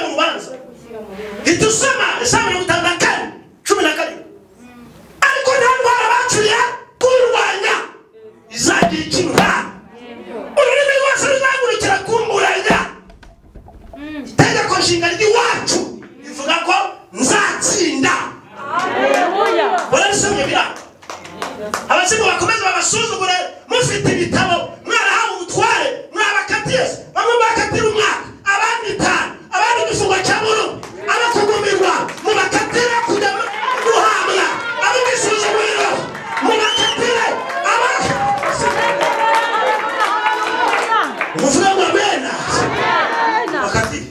kubanza ntihita usoma za mirongo itanu na kane cumi na karindwi ariko nta ndwara bacuriye kurwanya izagira ikinura ururimi rwose ruzagurukira kumburanya itegeko nshinga ry'iwacu rivuga ko nzatsinda murabisomye biraho abazimu bakomeze babasuzugure mufite ibitabo mwarahawe ubutware mwabakatiye bamwe bakatira umwaka abandi itanu abandi igifungo cya burundu abakugumirwa mubakatire kujya guhabwa ab'igisuzuguriro mubakatire aba muvuga ngo amena bakatire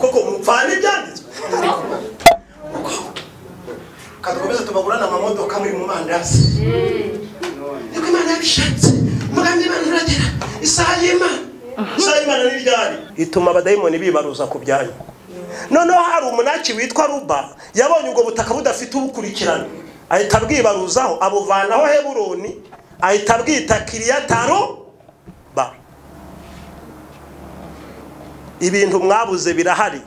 kuko mupfana ibyanditswe kadukomeza tubagurana amamodoka muri mu mandazi niko imana yabishatse umugambi w'imana uragera isaha y'imana isaha y'imana ni ryari ituma abadayimoni bibaruza ku byanyu noneho hari umunaki witwa ruba yabonye ubwo butaka budafite ubukurikirana ahita abwibaruzaho abuvanaho heburoni ahita abwita kiriyataro ba ibintu mwabuze birahari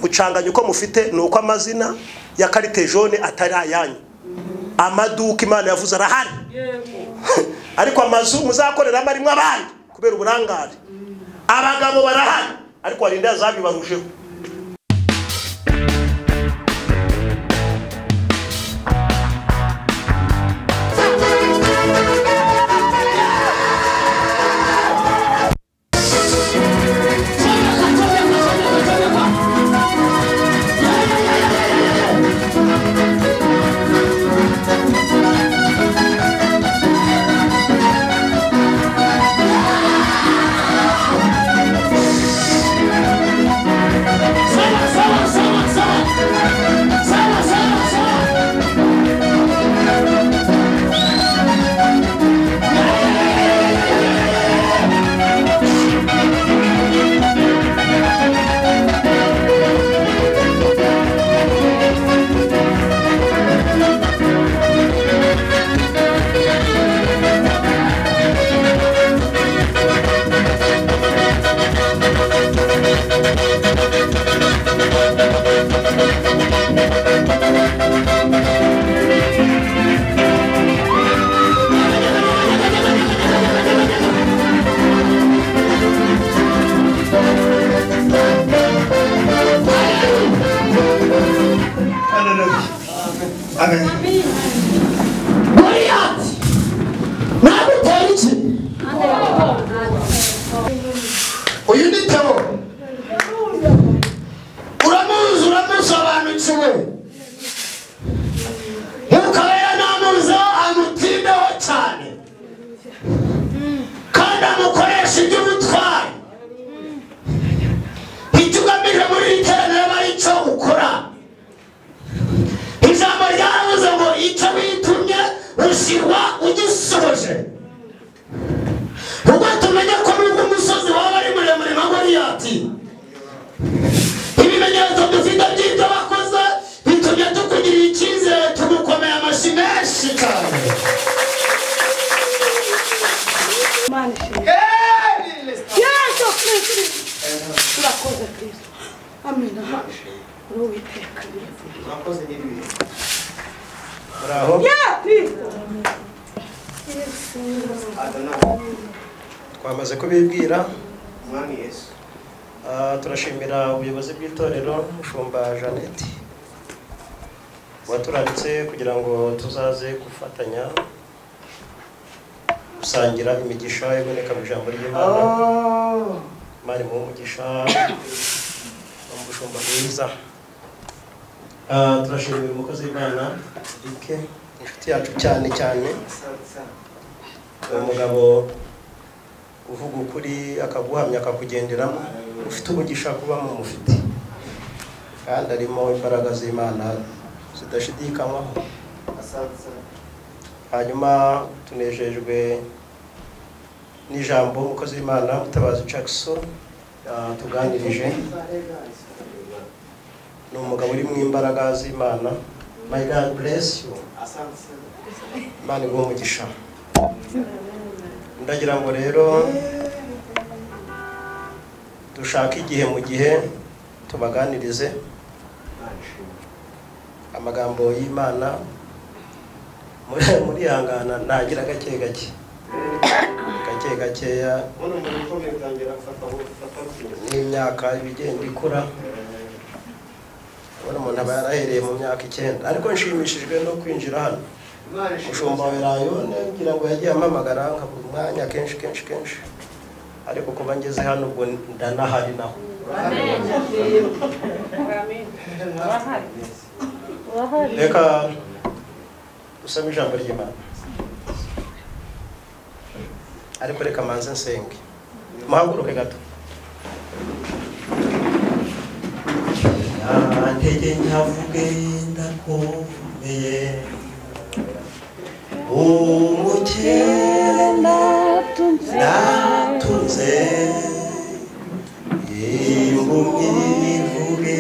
gucanganya uko mufite ni uko amazina ya karite jone atari ayanyu amaduka imana yavuze arahari ariko amazu muzakoreramo arimo abandi kubera uburangare abagabo barahari ariko hari inda zabibarujeho Goliyati nagutera iki uyu ni teo uramuzi uramusobanukiwe nk'ukaba yanamuza amutindeho cyane kandi amukoresha iby'ubutwari icyo ugamije muri iri teraniro aba ari cyo ukora ijambo ryaravuze ngo icyo bitumye ushyirwa ugisohoje ubwo tumenye ko nubwo umusozi waba ari muremure nka goliyati ibimenyetso dufite by'ibyo bakoze bitumye tukugirira icyizere tugukomeye amashyi menshi cyane yesu kristu turakoze kristu amina uri uwiteka ya kristu twamaze kubibwira mwami yesu Ah, turashimira ubuyobozi bw'itorero mushumba jeannette waturanditse kugira ngo tuzaze gufatanya gusangira imigisha iboneka mu ijambo ry'imana mari mu mugisha umushumba mwiza Ah, turashimira umukozi w'imana ike inshuti yacu cyane cyane ni umugabo uvuga ukuri akaguhamya akakugenderamo ufite umugisha kuba mu mufite kandi arimo imbaraga z'imana zidashidikanywaho hanyuma tunejejwe n'ijambo umukozi w'imana mutabazi jackson ah, tuganirije ni umugabo uri mu imbaraga z'imana my god bless you imana iguhe umugisha ndagira ngo rero dushaka igihe mu gihe tubaganirize amagambo y'imana muri- murihangana ntagira gake gake gake gakeya n'imyaka ibigenda ikura ubona umuntu aba yarahereye mu myaka icyenda ariko nshimishijwe no kwinjira hano umushumba wa werayone ngira ngo yagiye ampamagara nkabura umwanya kenshi kenshi kenshi ariko kuba ngeze hano ubwo ndanahari naho reka usome ijambo ry'imana ariko reka manze nsenge muhaguruke gato ntege nyavuge ndakomeye umukenda natunze impumyi ivuge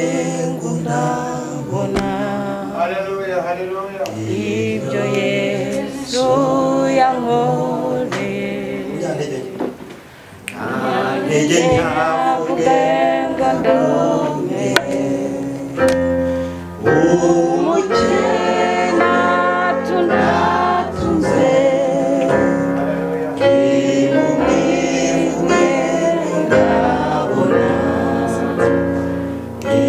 ngo ndabona ibyo yesu yankoreye ntege nyavuge ubwenga ndomeye umukena tunatunze imumwe ndabona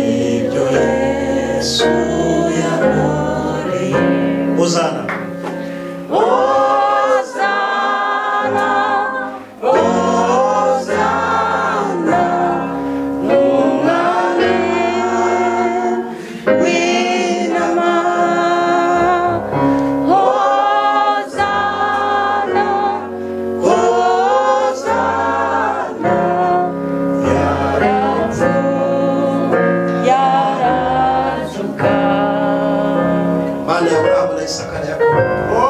ibyo yesu yankoreye uzana Hosana, Hosana, umwami w'intama. Hosana, Hosana, yaratsu, yaratsuka. mana ya burahamu na isaka na yakobo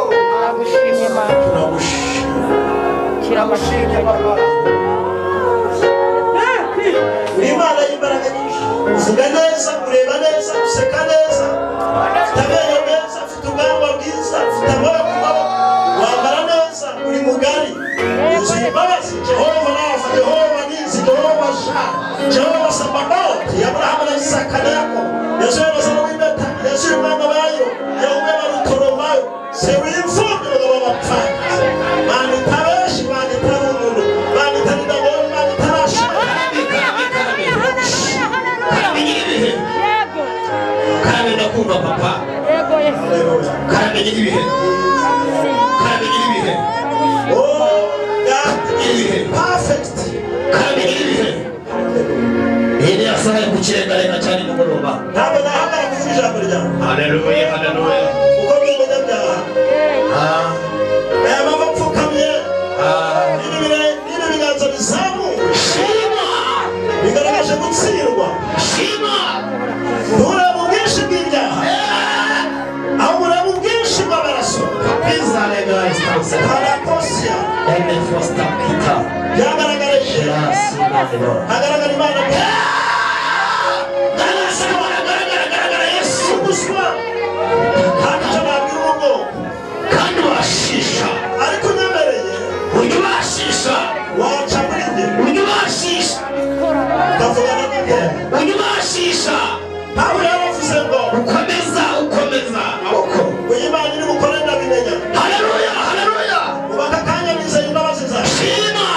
Turagushimye mama, turagushima turagushimye papa. uri imana y'imbaraga nyinshi uvuga neza ureba neza useka neza ufite amenyo meza ufite ubwanwa bwiza ufite amaboko maboko wambara neza uri mugari uzi imbabazi jehova rafa jehova nizi jehova sha jehova sabaoti aburahamu na isaka na yakobo yesu y'abazana w'impeta yesu y'umwana bayo yewe barutoromayo se w'imfubyi ngo babapfakaze mana itabeshi mana itarumuntu mana itaridabona mana itarashaka Yego. karame ndakumva papa Yego Yesu. karame gira ibihe karame gira ibihe Oh, that is perfect. karame gira ibihe ihene yasohoye ku kirengarenga cyane nimugoroba Ntabwo nahamara kuvuga ijambo ryawe haleluya haleluya kuko ndi umunyabyaha Ah, aya mama apfukamye ah, ibi bire- n'ibi biganza bizamuye shima bigaragaje gutsindwa shima ntureba ubwinshi bw'ibyaha ahubwo ureba ubwinshi bw'amaraso kapiza lega instance parakosiya ene fosta pita byagaragaje gerasi mahero hagaragara imana garagara yesu guswa ntacyo nabwira urugo kandi washisha ariko unyemereye ujya ubashisha waca muri njye ujya ubashisha ndavugana n'ibyaha ujya ubashisha Pawulo yaravuze ngo ukomeza ukomeza amaboko uyu Imana iri bukore ndabimenya haleluya haleluya ubaka akanya nizeye imbabazi zawe shima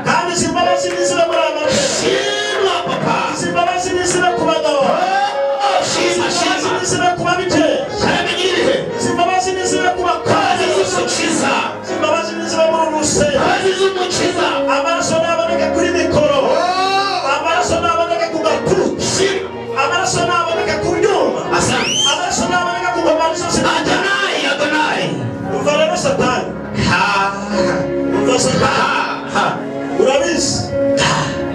kandi izi mbabazi nizibe muri amateka shima papa izi mbabazi nizibe ku bagabo Oh, shima izi shima nizibe ku babikeye karame gira ibihe izi mbabazi nizibe ku bakozi kazi z'umukiza izi mbabazi nizibe muri rusengero kazi z'umukiza amaraso ntaboneke kuri mikoro Oh, amaraso ntaboneke ku gatuti shima amaraso ntaboneke ku nyuma asante amaraso ntaboneke ku ngoma zose adonai adonai umva rero satani ha umva satani ha ha urabizi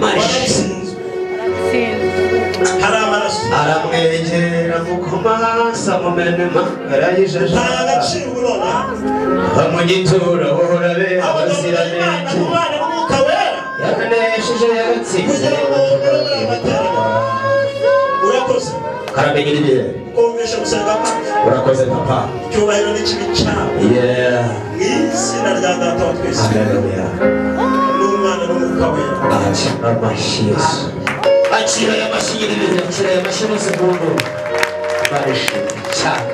warabishinzwe hari amaraso aramwegera mukomasa mumenema arayijajara nta gaciro ubona bamugitura uhora bera abagabo b'imana ubuziranenge umwana w'umwuka wera yaranesheje yaratsinze kugira ngo ugaragare amateraniro urakoze karamenyera ibihe kumvisha gusenga kwacu urakoze papa icyubahiro n'ikibi cyawe yeah mu izina rya data wa twese haleluya n'umwana n'umwuka wera aca amashyi yesu acira aya mashyi nyir'ibintu acira aya mashyi maze burundu barishimye cyane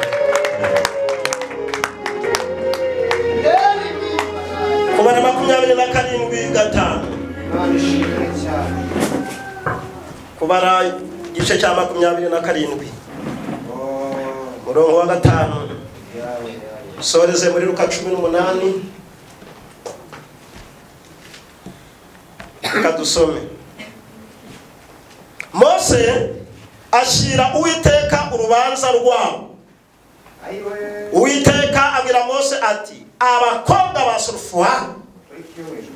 kubara makumyabiri na karindwi gatanu barishimye cyane kubara igice cya makumyabiri na karindwi murongo wa gatanu soreze muri ruka cumi n'umunani reka dusome mose ashyira uwiteka urubanza rwabo uwiteka abwira mose ati abakobwa ba sorufuwa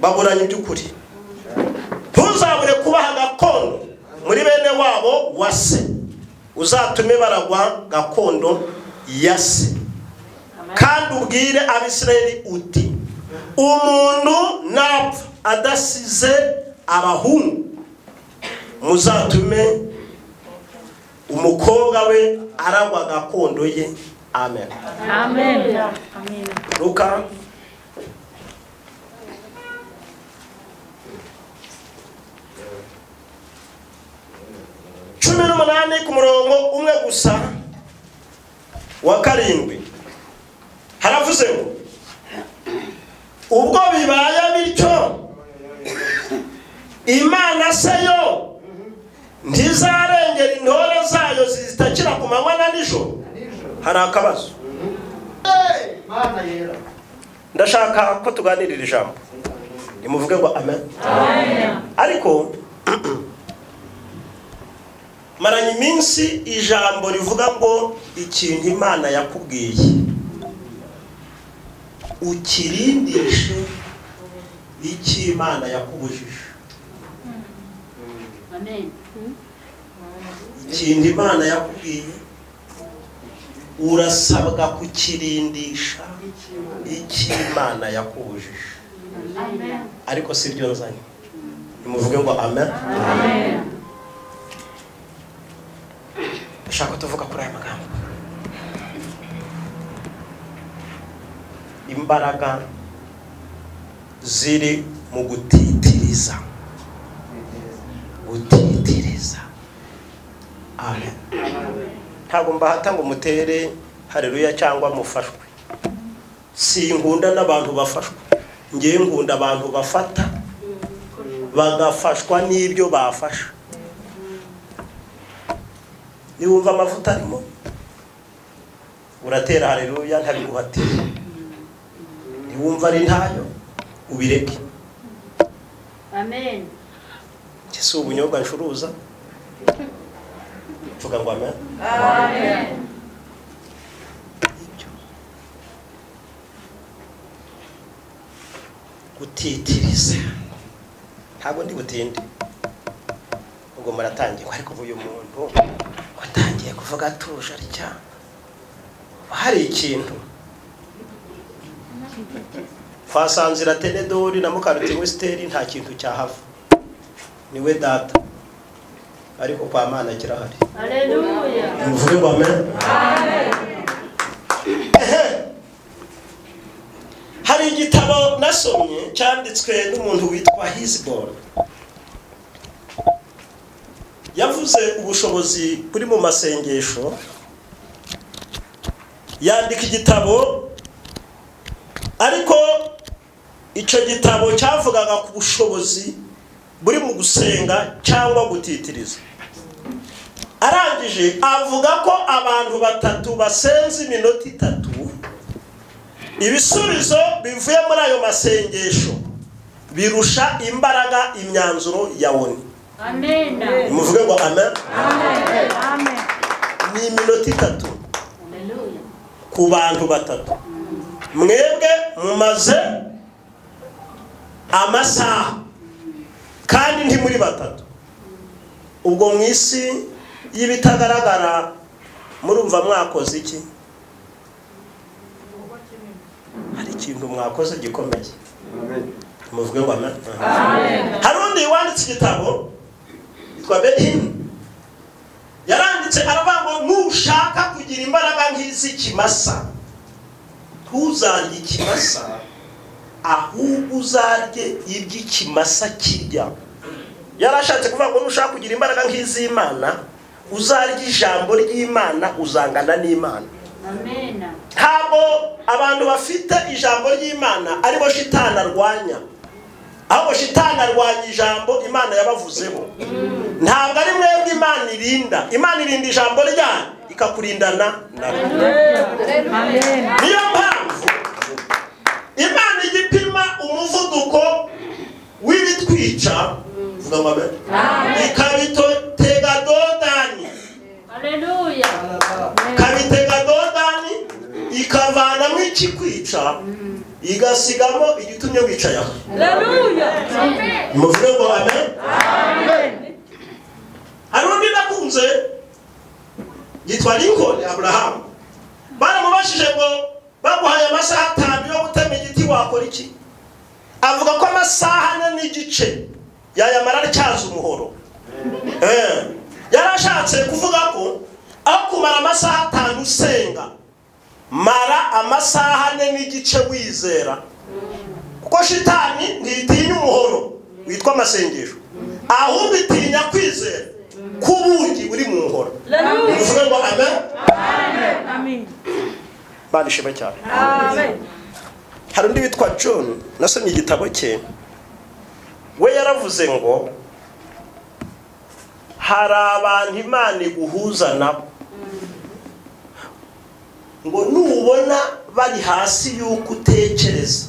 baburanye iby'ukuri ntuzabure kubaha gakondo muri bene wabo wa se uzatume baragwa gakondo ya se kandi ubwire abisirayeli uti umuntu napfa adasize abahungu muzatume umukobwa we aragwa gakondo ye amen Amen. luka cumi n'umunani ku murongo umwe gusa wa karindwi haravuze ngo ubwo bibaye bityo imana se yo ntizarengera intore zayo zitakira ku manywa na nijoro hari akabazo ndashaka ko tuganirira ijambo nimuvuge ngo amen ariko maranye iminsi ijambo rivuga ngo ikintu imana yakubwiye ukirindishe icyo imana yakubujije ikintu imana yakubwiye urasabwa kukirindisha icyo imana yakubujije ariko si byo nzanye nimuvuge ngo amen ndashaka ko tuvuga kuri aya magambo imbaraga ziri mu gutitiriza gutitiriza amen ntabwo mbahata ngo mutere hareruya cyangwa mufashwe sinkunda n'abantu bafashwa ngewe nkunda abantu bafata bagafashwa n'ibyo bafasha niwumva amavuta arimo uratera hareruya ntabiguhatire niwumva ari ntayo ubireke Amen. Iki si ubunyobwa ncuruza tuvuga ngo amen ibyo gutitiriza ntabwo ndi butinde ubwo muratangiye ariko uyu muntu watangiye kuvuga atuje arya hari ikintu twasanzira tenedori na mukaruti wesiteri nta kintu cyahava ni we data ariko kwa mana kirahari Hallelujah. muvuge ngo amen Ehe. hari igitabo nasomye cyanditswe n'umuntu witwa hisbon yavuze ubushobozi buri mu masengesho yandika igitabo ariko icyo gitabo cyavugaga ku bushobozi buri mu gusenga cyangwa gutitiriza arangije avuga ko abantu batatu basenze iminota itatu ibisubizo bivuye muri ayo masengesho birusha imbaraga imyanzuro ya oni Amen. muvuge ngo amen Amen. ni iminota itatu Hallelujah. ku bantu batatu mwebwe mumaze amasaha kandi ntimuri batatu ubwo mu isi y'ibitagaragara murumva mwakoze iki hari ikintu mwakoze gikomeye muvuge ngo amen hari undi wanditse igitabo yitwa benini yaranditse aravuga ngo nushaka kugira imbaraga nk'iz'ikimasa ntuzarye ikimasa ahubwo uzarye iby'ikimasa kirya yarashatse kuvuga ngo nushaka kugira imbaraga nk'iz'imana uzarya ijambo ry'imana uzangana n'imana Amen. ntabwo abantu bafite ijambo ry'imana aribo shitani arwanya ahubwo shitani arwanya ijambo imana yabavuzeho ntabwo ari mwebwe imana irinda imana irinda ijambo ryayo ikakurindana na ryo Amen. niyo mpamvu imana igipima umuvuduko w'ibitwica vuga amabere ikabitega dodani Hallelujah. ikabitega dodani ikavanamo ikikwica igasigamo igitumye wicaye aho Amen. muvuge ngo amen hari undi nakunze yitwa lincoln aburahamu baramubajije ngo baguhaye amasaha atanu yo gutema igiti wakora iki avuga ko amasaha ane n'igice yayamara atyaza umuhoro Eh, yari ashatse kuvuga ko aho kumara amasaha atanu usenga mara amasaha ane n'igice wizera kuko shitani ntitinya umuhoro witwa amasengesho ahubwo itinya kwizera k'ubugi uri mu nkora uvuge ngo amen Amen. bana ishema cyane hari undi witwa john nasomye igitabo cye we yaravuze ngo hari abantu imana iguhuza nabo ngo nubona bari hasi y'uko utekereza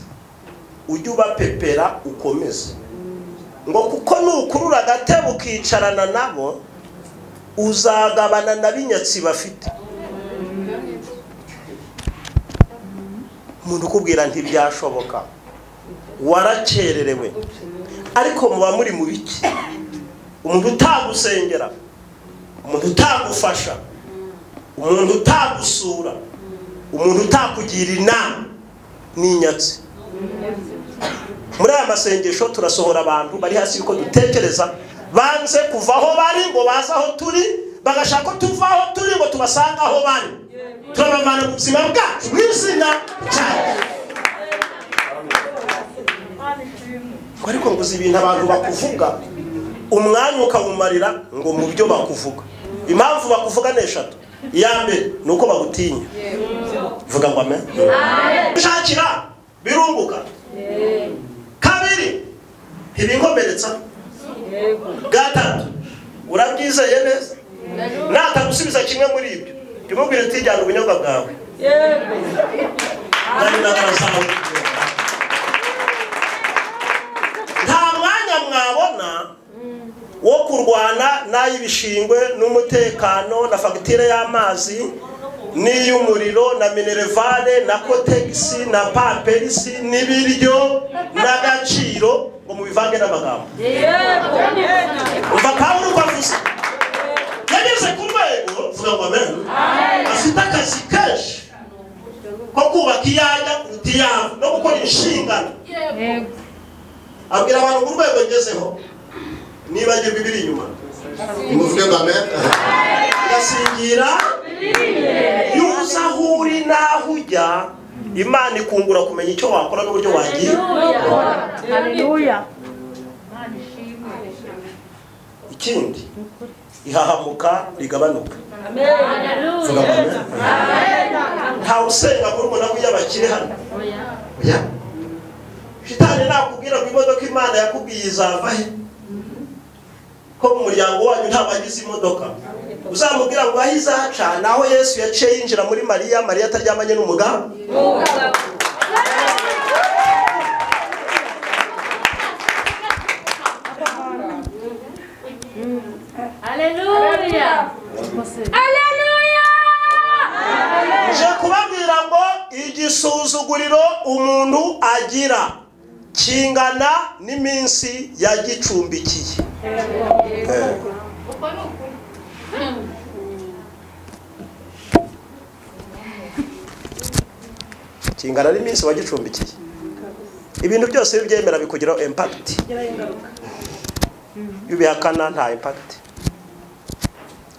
ujye ubapepera ukomeze ngo kuko nukurura agatebe ukicarana nabo uzagabana na binyatsi bafite umuntu ukubwira ntibyashoboka warakererewe ariko muba muri mu biki umuntu utagusengera umuntu utagufasha umuntu utagusura umuntu utakugira inama ni inyatsi muri aya masengesho turasohora abantu bari hasi yuko dutekereza banze kuva aho bari ngo baze aho turi bagashaka ko tuva aho turi ngo tubasanga aho bari turabavana mu buzima bwacu mu izina cyane ariko ngo uzi ibintu abantu bakuvuga umwanya ukawumarira ngo mu byo bakuvuga impamvu bakuvuga ni eshatu iya mbere ni uko bagutinya vuga ngo amen ushakira birunguka kabiri ntibinkomeretsa gatatu urabyizeye neza natagusubiza kimwe muri ibyo jya uti jyana ubunyobwa bwawe kandi n'abazawe nta mwanya mwabona wo kurwana n'ay'ibishingwe n'umutekano na fagitire y'amazi n'iy'umuriro na minerevare na kotegisi na paperisi n'ibiryo n'agaciro ngo mubivange n'amagambo umva pawulo uko avuze yageze ku rwego vuga ngo amen afite akazi kenshi ko kubaka iyanya kuruta iyabo no gukora inshingano abwira abantu ku rwego ngezeho nibagirwa ibiri inyuma muvuge ngo amen ugasingira yuza aho uri n'aho ujya imana ikungura kumenya icyo wakora n'uburyo wagiye Hallelujah. ikindi ihahamuka rigabanuka vuga ngo Hallelujah. amen ntawe usenga murumuna we iyo abakire hano oya shitani nakubwira ngo imodoka imana yakubwiye izava he ko mu muryango wanyu nta bagize imodoka uzamubwira ngo aho izaca naho yesu yaciye yinjira muri mariya mariya ataryamanye n'umugabo Hallelujah. nje kubabwira ngo igisuzuguriro umuntu agira kingana n'iminsi yagicumbikiye Eh. kingana n'iminsi wagicumbikiye ibintu byose iyo ubyemera bikugiraho impakiti iyo ubihakana nta impakiti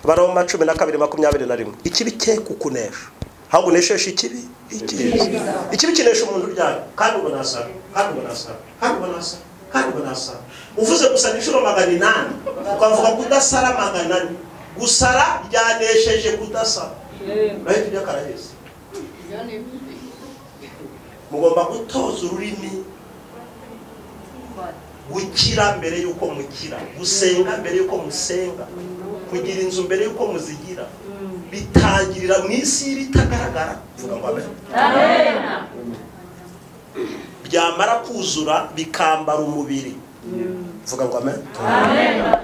baroma cumi na kabiri makumyabiri na rimwe ikibi cye kukunesha ahubwo unesheje ikibi icyiza ikibi kinesha umuntu uryamye kandi ubona asara kandi ubona asara kandi ubona asara kandi ubona asara uvuze gusa ni inshuro magana inani ukavuga kudasara magana ane gusara ryanesheje kudasara urahita ujya karaheza mugomba gutoza ururimi gukira mbere y'uko mukira gusenga mbere y'uko musenga kugira inzu mbere y'uko muzigira bitangirira mu isi y'ibitagaragara mvuga ngo amen Amena. byamara kuzura bikambara umubiri mvuga ngo amen Amena.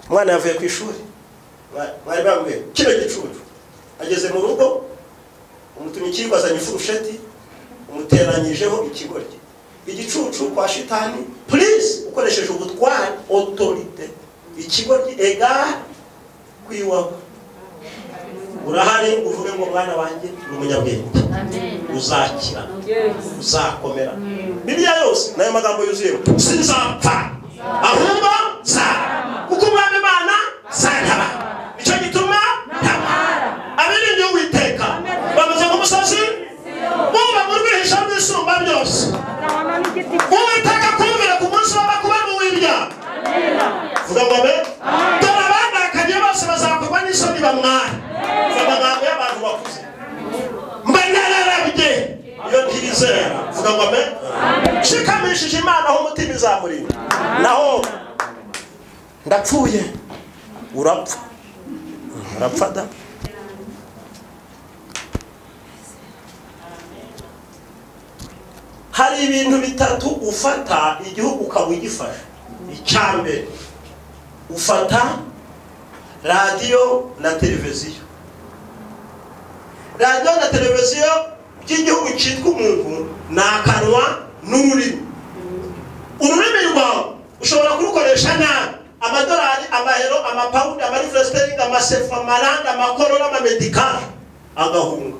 umwana yavuye ku ishuri Mwa- mwari bambwiye kino gicucu ageze mu rugo umutumikirwa azanye ifurusheti umuteranyijeho ikigoryi igicucu kwa shitani purize ukoresheje ubutwari otorite ikigoryi egare ku iwawe urahari uvuge ngo mwana wanjye ni umunyabwenge Amena. uzakira Yes. uzakomera bibiliya yose nayo magambo yuzuyemo sinzapfa ahubwo nzaba kuko umwami imana zantabara nicyo gituma ntabara abiringiye uwiteka bameze nk'umusozi buba mu rwihisha rwisumba byose uwiteka akumvira ku munsi w'amakuba n'uw'ibya vuga ngo abe dore abandakanye bose bazakorwa n'isoni bamwara amagambo y'abantu bakuze mba nararabye iyo ntirizera vuga ngo amen shikamishije imana aho umutima izamurira naho ndapfuye urapfa urapfa da hari ibintu bitatu ufata igihugu ukaba ugifasha icya mbere ufata radiyo na televiziyo radiyo na televiziyo by'igihugu cyitwa umuntu ni akanwa n'ururimi ururimi rwawe ushobora kurukoresha nabi amadolari amahero amapawundi amarifesiteringi amasefu amarande amakorora amamedikari agahunga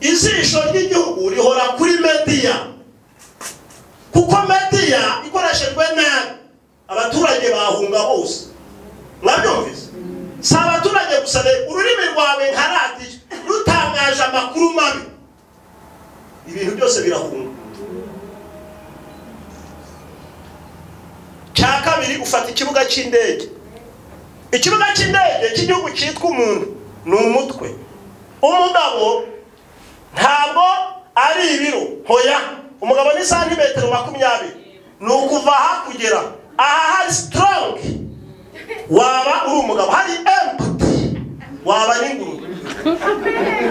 ijisho ry'igihugu rihora kuri mediya kuko mediya ikoreshejwe nabi abaturage bahunga hose mwabyumvise si abaturage gusa re- ururimi rwawe nka radiyo rutangaje amakuru mabi ibintu byose birahunga cya kabiri ufata ikibuga cy'indege ikibuga cy'indege cy'igihugu cyitwa umuntu ni umutwe umugabo ntabwo ari ibiro hoya umugabo ni santimetero makumyabiri ni ukuva aha kugera aha hari sitorongi waba uri umugabo hari emputi waba n'ingurube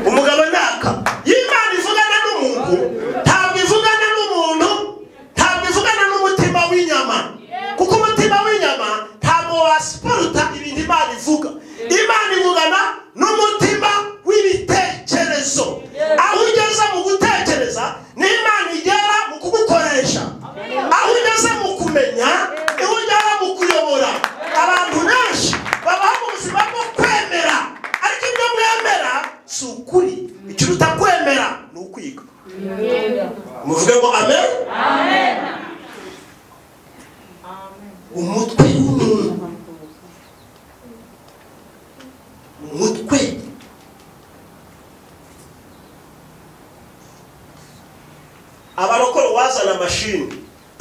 umugabo naka iyo imana ivugana n'umuntu ntabwo ivugana n'umuntu ntabwo ivugana n'umutima w'inyama kuko umutima w'inyama ntabwo wasiporuta ibintu imana ivuga imana ivugana n'umutima w'ibitekerezo aho ugeze mu gutekereza ni imana igera mu kugukoresha aho ugeze mu kumenya niho ugera mu kuyobora abantu benshi babaho mu buzima bwo kwemera ariko ibyo mwemera si ukuri ikiruta kwemera ni ukwiga muvuge ngo amen umutwe w'umuntu umutwe abarokore wazana amashini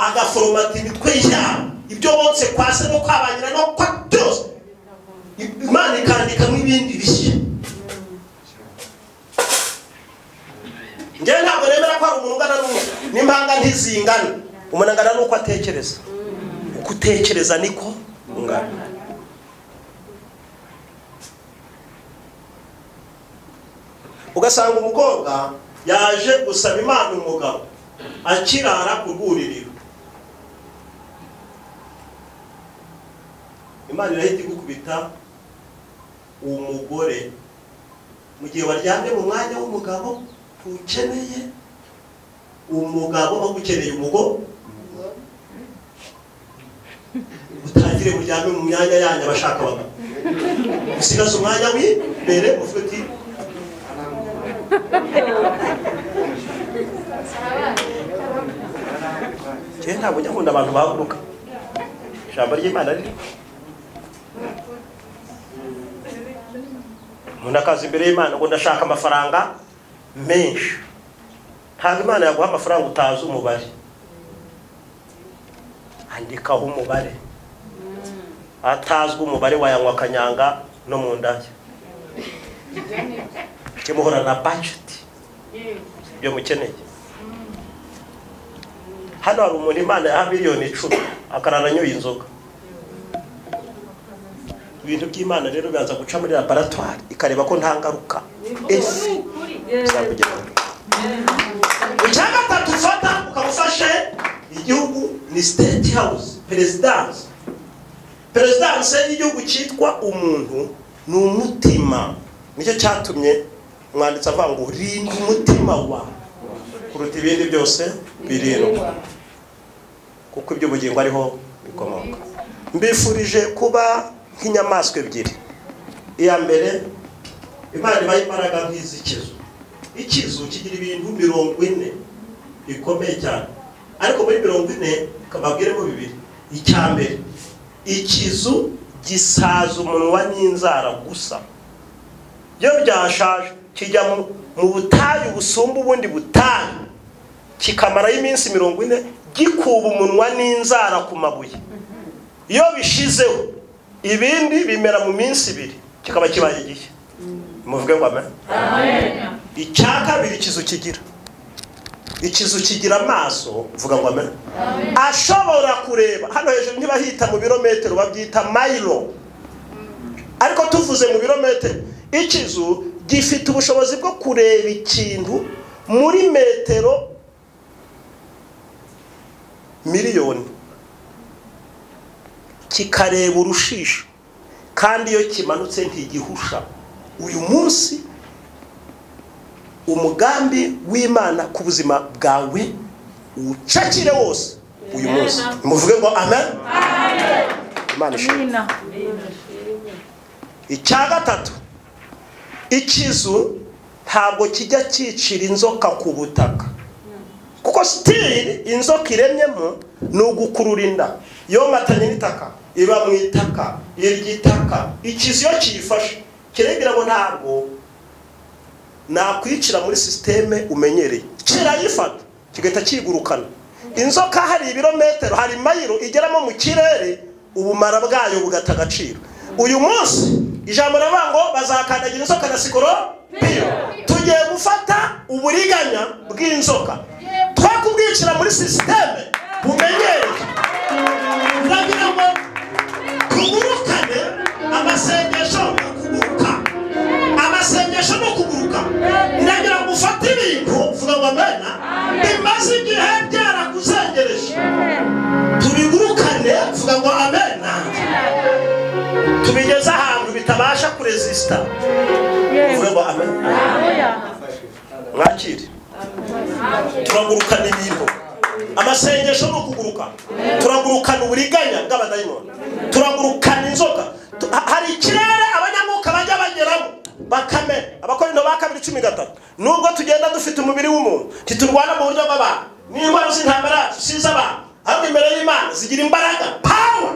agaforomata imitwe yabo ibyo bonse kwa se no kwabanyira no kwa byose imana ikandikamo ibindi bishya njyewe ntabwo nemera ko hari umuntu ungana n'umuntu n'impanga ntizingana umuntu angana n'uko atekereza uko utekereza niko ungana ugasanga umukobwa yaje gusaba imana umugabo akirara ku rwuririro imana irahita igukubita uwo mugore mu gihe waryamye mu mwanya w'umugabo ntukeneye umugabo bagukeneye umugore utangire muryame mu myanya yanyu abashaka abagabo usigaze umwanya w'imbere uvuga uti njyewe ntabwo njya nkunda abantu baguruka ijambo ry'imana riri umuntu akaza imbere y'imana ngo ndashaka amafaranga menshi ntabwo imana yaguha amafaranga utazi umubare andikaho umubare atazwi umubare wayanywa akanyanga no mu ndaya mujye muhora na bajeti ibyo mukeneye hano hari umuntu imana yaha miliyoni icumi akarara anyoye inzoga ibintu by'imana rero biraza guca muri laboratwari ikareba ko nta ngaruka ese bizakugeraho icyagatatu ufata ukaba ufashe igihugu ni state house perezidanse perezidanse y'igihugu cyitwa umuntu ni umutima nicyo cyatumye umwanditsi avuga ngo rinda umutima wawe kuruta ibindi byose birindwa kuko iby'ubugingo ariho bikomoka mbifurije kuba nk'inyamaswa ebyiri iya mbere imana ibaha imbaraga nk'iz'ikizu ikizu kigira ibintu mirongo ine bikomeye cyane ariko muri mirongo ine kababwiremo bibiri icya mbere ikizu gisaza umunwa n'inzara gusa iyo byashaje kijya mu- mu butayu busumba ubundi butayu kikamarayo iminsi mirongo ine gikuba umunwa n'inzara ku mabuye iyo bishizeho ibindi bimera mu minsi ibiri kikaba kibaye igihe muvuge ngo amen Amen. icya kabiri ikizu kigira ikizu kigira amaso vuga ngo amen ashobora kureba hano hejuru ntibahita mu birometero babyita mayiro ariko tuvuze mu birometero ikizu gifite ubushobozi bwo kureba ikintu muri metero miliyoni kikareba urushisho kandi iyo kimanutse ntigihusha uyu munsi umugambi w'imana ku buzima bwawe uwucakire wose uyu munsi muvuge ngo amen imana ishimwe icya gatatu ikizu ntabwo kijya cyicira inzoka ku butaka kuko sitiri inzoka iremyemo ni ugukurura inda yomatanye n'itaka iba mu itaka irya itaka ikizu iyo kiyifashe kirebera ngo ntabwo nakwicira muri sisiteme umenyereye kirayifata kigahita kigurukana inzoka hari ibirometero hari mayiro igeramo mu kirere ubumara bwayo bugata agaciro uyu munsi ijambo riravuga ngo bazakandagira inzoka na sikoropiyo tugiye gufata uburiganya bw'inzoka twakubwicira muri sisiteme bumenyereye turagira ngo tugurukane amasengesho yo kuguruka amasengesho no kuguruka ndagira ngo ufate ibintu vuga ngo amena bimaze igihe byarakuzengereje tubigurukane vuga ngo amena tubigeze ahantu bitabasha kurezisita vuga ngo amena mwakire turagurukana ibintu amasengesho ni ukuguruka turagurukana uburiganya bw'abadayimoni turagurukana inzoka Tu- ha- hari ikirere abanyamwuka bajya bageramo bakame abakorino ba kabiri cumi gatatu nubwo tugenda dufite umubiri w'umuntu ntiturwana mu buryo bw'abantu n'intwaro z'intambara si iz'abantu ariko imbere y'imana zigira imbaraga pawa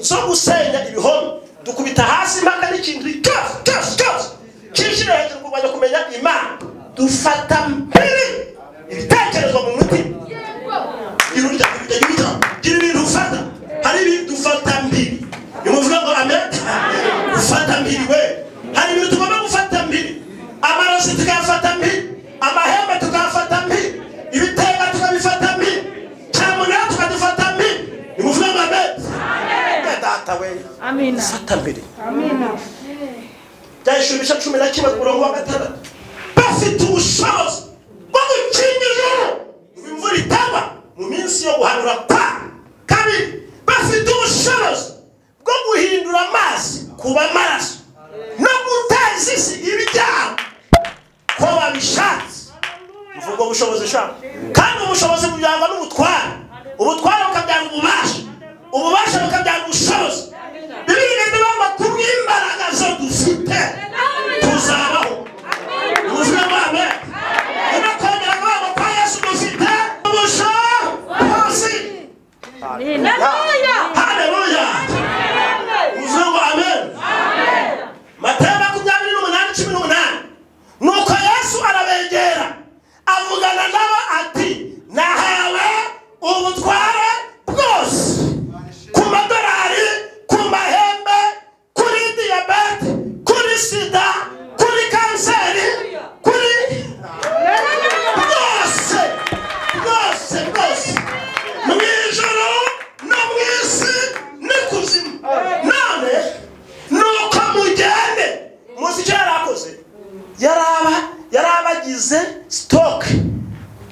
zo gusenya ibihome dukubita hasi impaka n'ikintu cyose cyose cyose cyinjira hejuru kurwanya kumenya imana dufata mbere ibitekerezo mu mutima gira urya gira urya gira ibintu ufata hari ibintu ufata mbiri nimuvuga ngo amen ufata mbiri we hari ibintu tugomba gufata mbiri amaraso tukayafata mbiri amahembe tukayafata mbiri ibitega tukabifata mbiri cyamunara tukadufata mbiri nimuvuga ngo amen Ya data we Amina. fata mbiri bya ishuri bice cumi na kimwe ku murongo wa gatandatu bafite ubushobozi bwo gukinga ijoro ngo imvura itagwa mu minsi yo guhanura kwa kabiri bafite ubushobozi bwo guhindura amazi kuba amaraso no guteza isi ibyaha ko babishatse mvugo ubushobozi sha kandi ubushobozi bubyangwa n'ubutware ubutware bukabyanga ububasha ububasha bukabyanga ubushobozi bibiri bivuga ngo kubw'imbaraga zo dufite tuzabaho ubuzima bwawe ino kongera kuvuga ngo kwa yesu dufite ubushobozi haleluya uvuga ngo amen matayo makumyabiri n'umunani cumi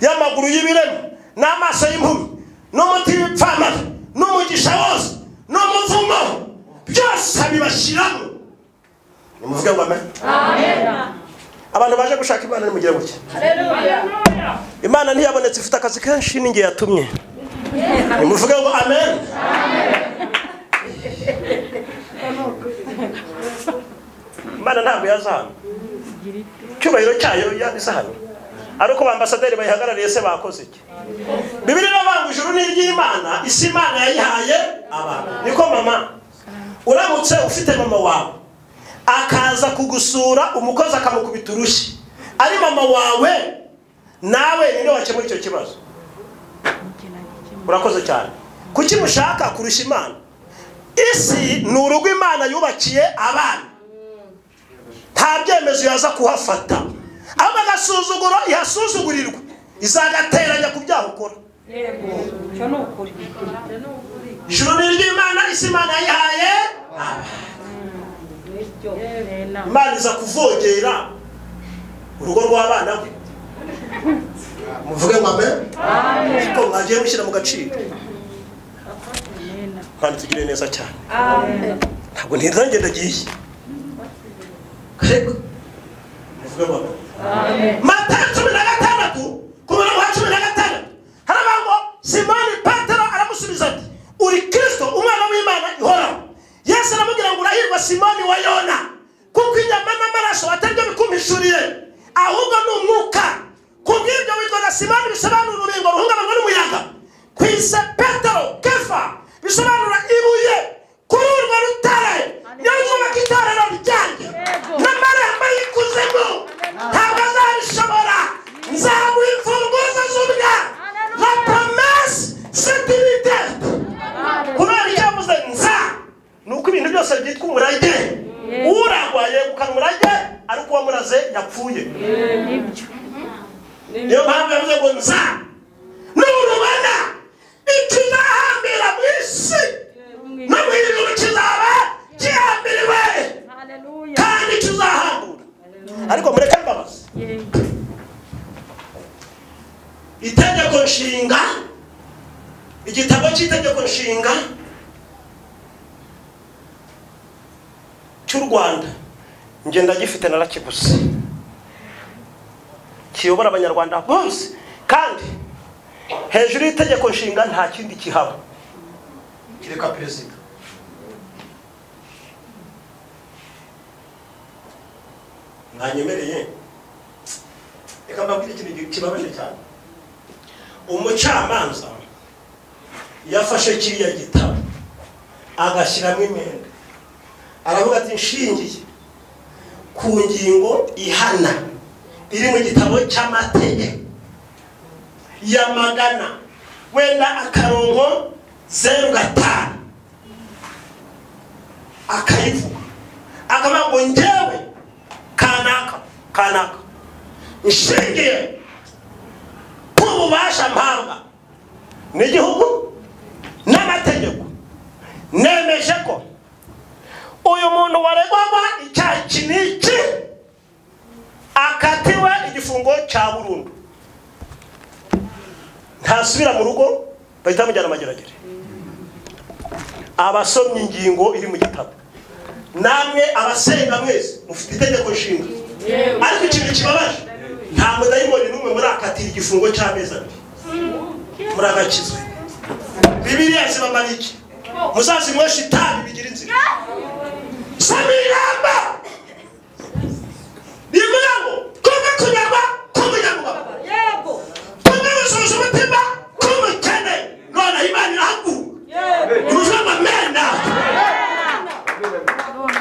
y'amaguru y'ibirema n'amaso y'impumi n'umuti w'ipfamara n'umugisha wose n'umuvumo byose abibashiramo nimuvuge ngo amen Amen. abantu baje gushaka imana nimugire gutya Hallelujah. imana ntiyabonetse ifite akazi kenshi ninjye yatumye nimuvuge ngo amen imana ntabwo yazana icyubahiro cyayo yanditse hano ari uko bambasaderi bayihagarariye se bakoze iki bibiri n'abantu ijuru ni iry'imana isi imana yayihaye abantu niko mama uramutse ufite mama wawe akaza kugusura umukozi akamukubita urushyi ari mama wawe nawe ni wakemura icyo kibazo urakoze cyane kuki mushaka kurusha imana isi ni urugo imana yubakiye abana nta byemezo yaza kuhafata ahubwo agasuzuguro ihasuzugurirwa izagateranya ku byaha ukora ijuru ni iry'imana isi imana yayihaye abana imana iza kuvogera urugo rw'abana be muvuge ngo amen ko mwagiye mushyira mu gaciro kandi tugire neza cyane ntabwo ntirange ndagiye karego muvuge ngo amen matayo cumi na gatandatu ku murongo wa cumi na gatandatu haravuga ngo simoni petero aramusubiza ati uri kirisito umwana w'imana ihoraho yesu aramubwira ngo urahirwa simoni wa yona kuko inyama n'amaraso atari byo bikumishuriye ahubwo ni umwuka ku bw'ibyo witwaga simoni bisobanura urubingo ruhungabanwa n'umuyaga ku ise petero kefa bisobanura ibuye kuri urwo rutare niyo ryubaka itorero ryanjye n'amarembo y'ikuzimu ntabwo azabishobora nzaguha imfunguzo z'ubwa la promesse c'est une dette kubera icyo yavuze nza ni uko ibintu byose byitwa umurage uragwa yegukana umurage ariko uwamuraze yapfuye niyo mpamvu yavuze ngo nza n'urubona ikizahambira mu isi no mu ijuru kizaba gihambiriwe kandi kizahambura ariko mureke mbabazi itegeko nshinga igitabo cy'itegeko nshinga cy'u rwanda njye ndagifite narakiguze kiyobora abanyarwanda bose kandi hejuru y'itegeko nshinga nta kindi kihaba kireka perezida mwanyemereye reka mbabwire ikintu kibabaje cyane umucamanza yafashe kiriya gitabo agashyiramo imyenda aravuga ati nshingiye ku ngingo ihana iri mu gitabo cy'amategeko ya magana wenda akarongo zeru gatanu akayivuga akavuga ngo njyewe kanaka kanaka nshingiye ku bubasha mpanga n'igihugu n'amategeko nemeje ko uyu muntu waregwaga icyaha iki n'iki akatiwe igifungo cya burundu ntasubira mu rugo bahita bamujyana amageragere abasomye ingingo iri mu gitabo namwe abasenga mwese mufite itegeko nshinga ariko ikintu kibabaje nta mudayimoni n'umwe murakatira igifungo cy'amezi abiri murakakizwe bibiriya zibamara iki muzazinywesha itabi bigira inzira samiramba bivuga ngo kumwe kunyagwa kumunyagwa kumwe gusubiza umutima kumukene none imana irahaguruka uruvuga ngo amena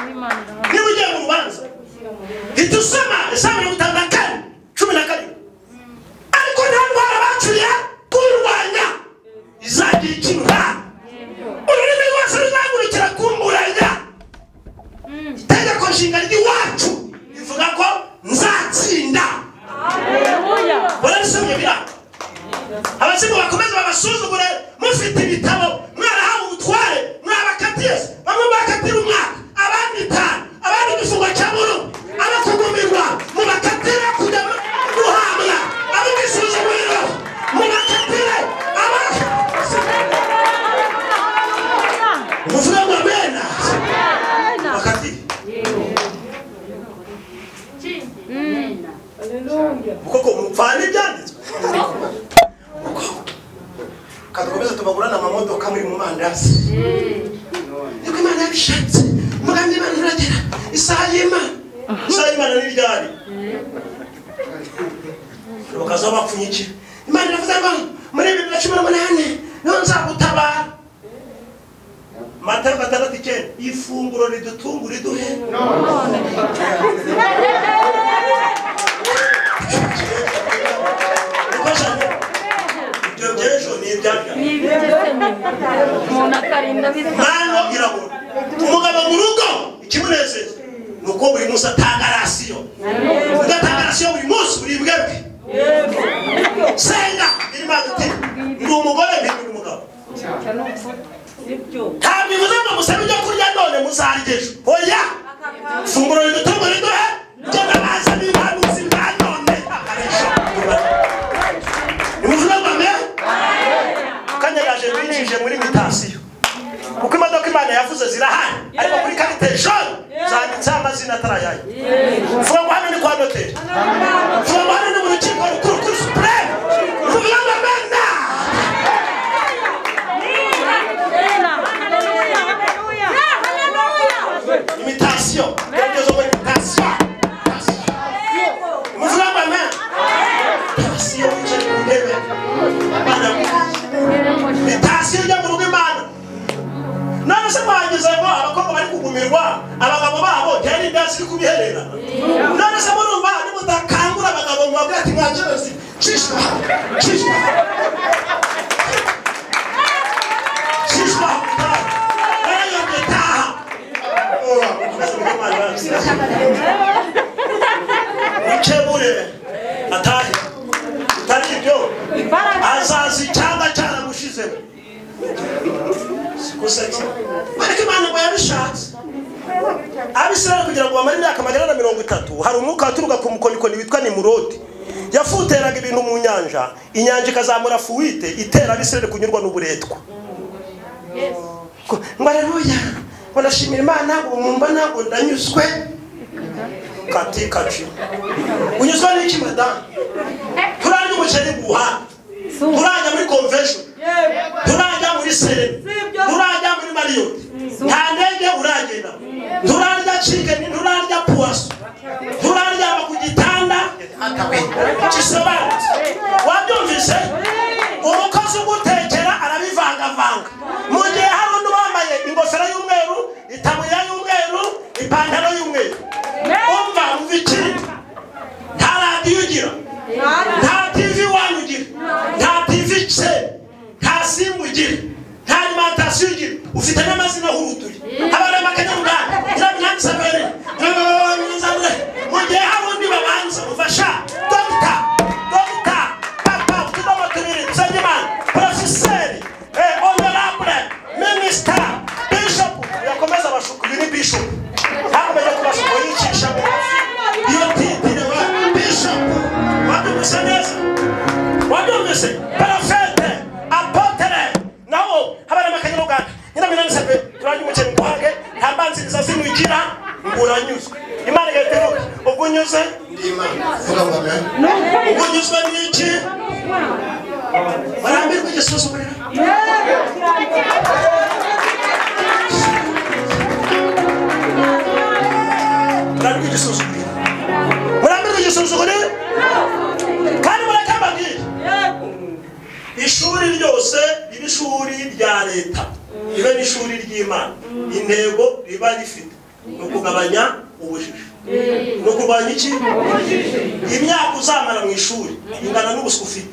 niba ugiye mu rubanza hita usoma isaha mirongo itanu na kane cumi na karindwi ariko nta ndwara bacuriye kurwanya izagira ikiruha ururimi rwose ruzagurukira kumburanya itegeko nshinga ry'iwacu rivuga ko nzatsinda Hallelujah. barabisomye biranga abasimu bakomeze babasuzugure mufite ibitabo mwarahawe ubutware mwabakatiye bamwe bakatira umwaka abandi itanu abandi igifungo cya burundu abakugumirwa mubakatira kujya guhabwa ab'ibisuzuguriro kadukomeze tubagurane amamodoka muri mu mandazi none niko imana yabishatse umugambi w'imana uragera isaha y'imana isaha y'imana ni ryari bakaza bapfunyikira imana iravuze ngo muri bibiri na cumi n'umunani niho nzagutabara mata gatandatu icyenda ifunguro ridutunga uriduhe ibyo by'ejo ni ibyaga umuntu akarinda bisa mpano irabura umugabo mu rugo ikimunezeza ni uko buri munsi atanga rasiyo ugatanga rasiyo buri munsi buribwe bwe senga birimo hagati ndi umugore mpindura umugabo ntabwo bivuze ngo musabe ibyo kurya none muzaryejo oya funguro ridutungo riduhe byo ndabaza niba ari ubuzima bwa none akarisha ni ubuvuga ngo amen kanyagaje binjije muri mitasiyo kuko imodoka imana yavuze zirahari ariko kuri karite jone zanditseho amazina atarayaye mvuga ngo hano ni kwa noteri mvuga ngo hano ni mu rukiko rukuru kuri supureme mvuga ngo amena imitasiyo ibyo muri mitasiyo mvuga ngo amena mitasiyo wicaye ku ntebe imana mitasiyo ijya mu rugo imana none se mwagize ngo abakobwa bari kugumirwa abagabo babo byari ibyatsi biri kubiherera none se murumva nimutakangura abagabo ngo babwire ati mwajerozi shishwa shishwa shishwa taha mwayobye taha Oya, mukomeze mujye mwarangiza. mukebure atahe utari ibyo azazi cyangwa cyaramushizemo gusetsa ariko imana ngo yabishatse abisirayeli kugira ngo bamare imyaka magana na mirongo itatu hari umwuka waturuka ku mukonikoni witwa nimurodi yafuteraga ibintu mu nyanja inyanja ikazamura fuwite itera abisirayeli kunyurwa n'uburetwa Ko- ngo areruya ngo ndashimira imana ngo mumbona ngo ndanyuzwe kati kaci unyuzwe n'iki madamu turarya umuceri guha turajya muri convention turajya muri serena Sibyo. turajya muri mariyoti nta ndege uragenda turarya cikeni turarya puwaso turaryama ku gitanda gisobanutse wabyumvise umukozi ugutekera arabivangavanga mu gihe hari undi wambaye ingofero y'umweru itaburiya y'umweru ipantaro y'umweru umva umva iki nta radiyo ugira nta tivi iwanyu ugira nta tivi se nta simu ugira nta alimantasiyo ugira ufite n'amazina ahurutuye abana b'akanyamunani nyiramunani sabere nyiramunani mu gihe hari undi babanza umufasha dogita dogita papa utudomo tubiri nsengimana porofeseri eh, honorable minisita bishopu yakomeza abashuku uyu ni bishopu hakomeje kubashuku yicisha mu mafi iyo titiriwe bishopu wabyumvise neza wabyumvise parafete apotere naho habarema kanyaruganda nyina minanisabe turajya umukene nguhage nta mbanziriza zimugira uranyuzwe imana igahita ivuga ubwo unyuze ndi imana vuga ngo amen ubwo unyuzwe n'iki barambirwa igisuzumuriro barambirwa igisuzumuriro murambirwa igisuzumuriro kandi muracyababwira ishuri ryose riba ishuri rya leta ribe n'ishuri ry'imana intego riba rifite ni ukugabanya ubujiji ni ukurwanya iki imyaka uzamara mu ishuri ingana n'ubuswa ufite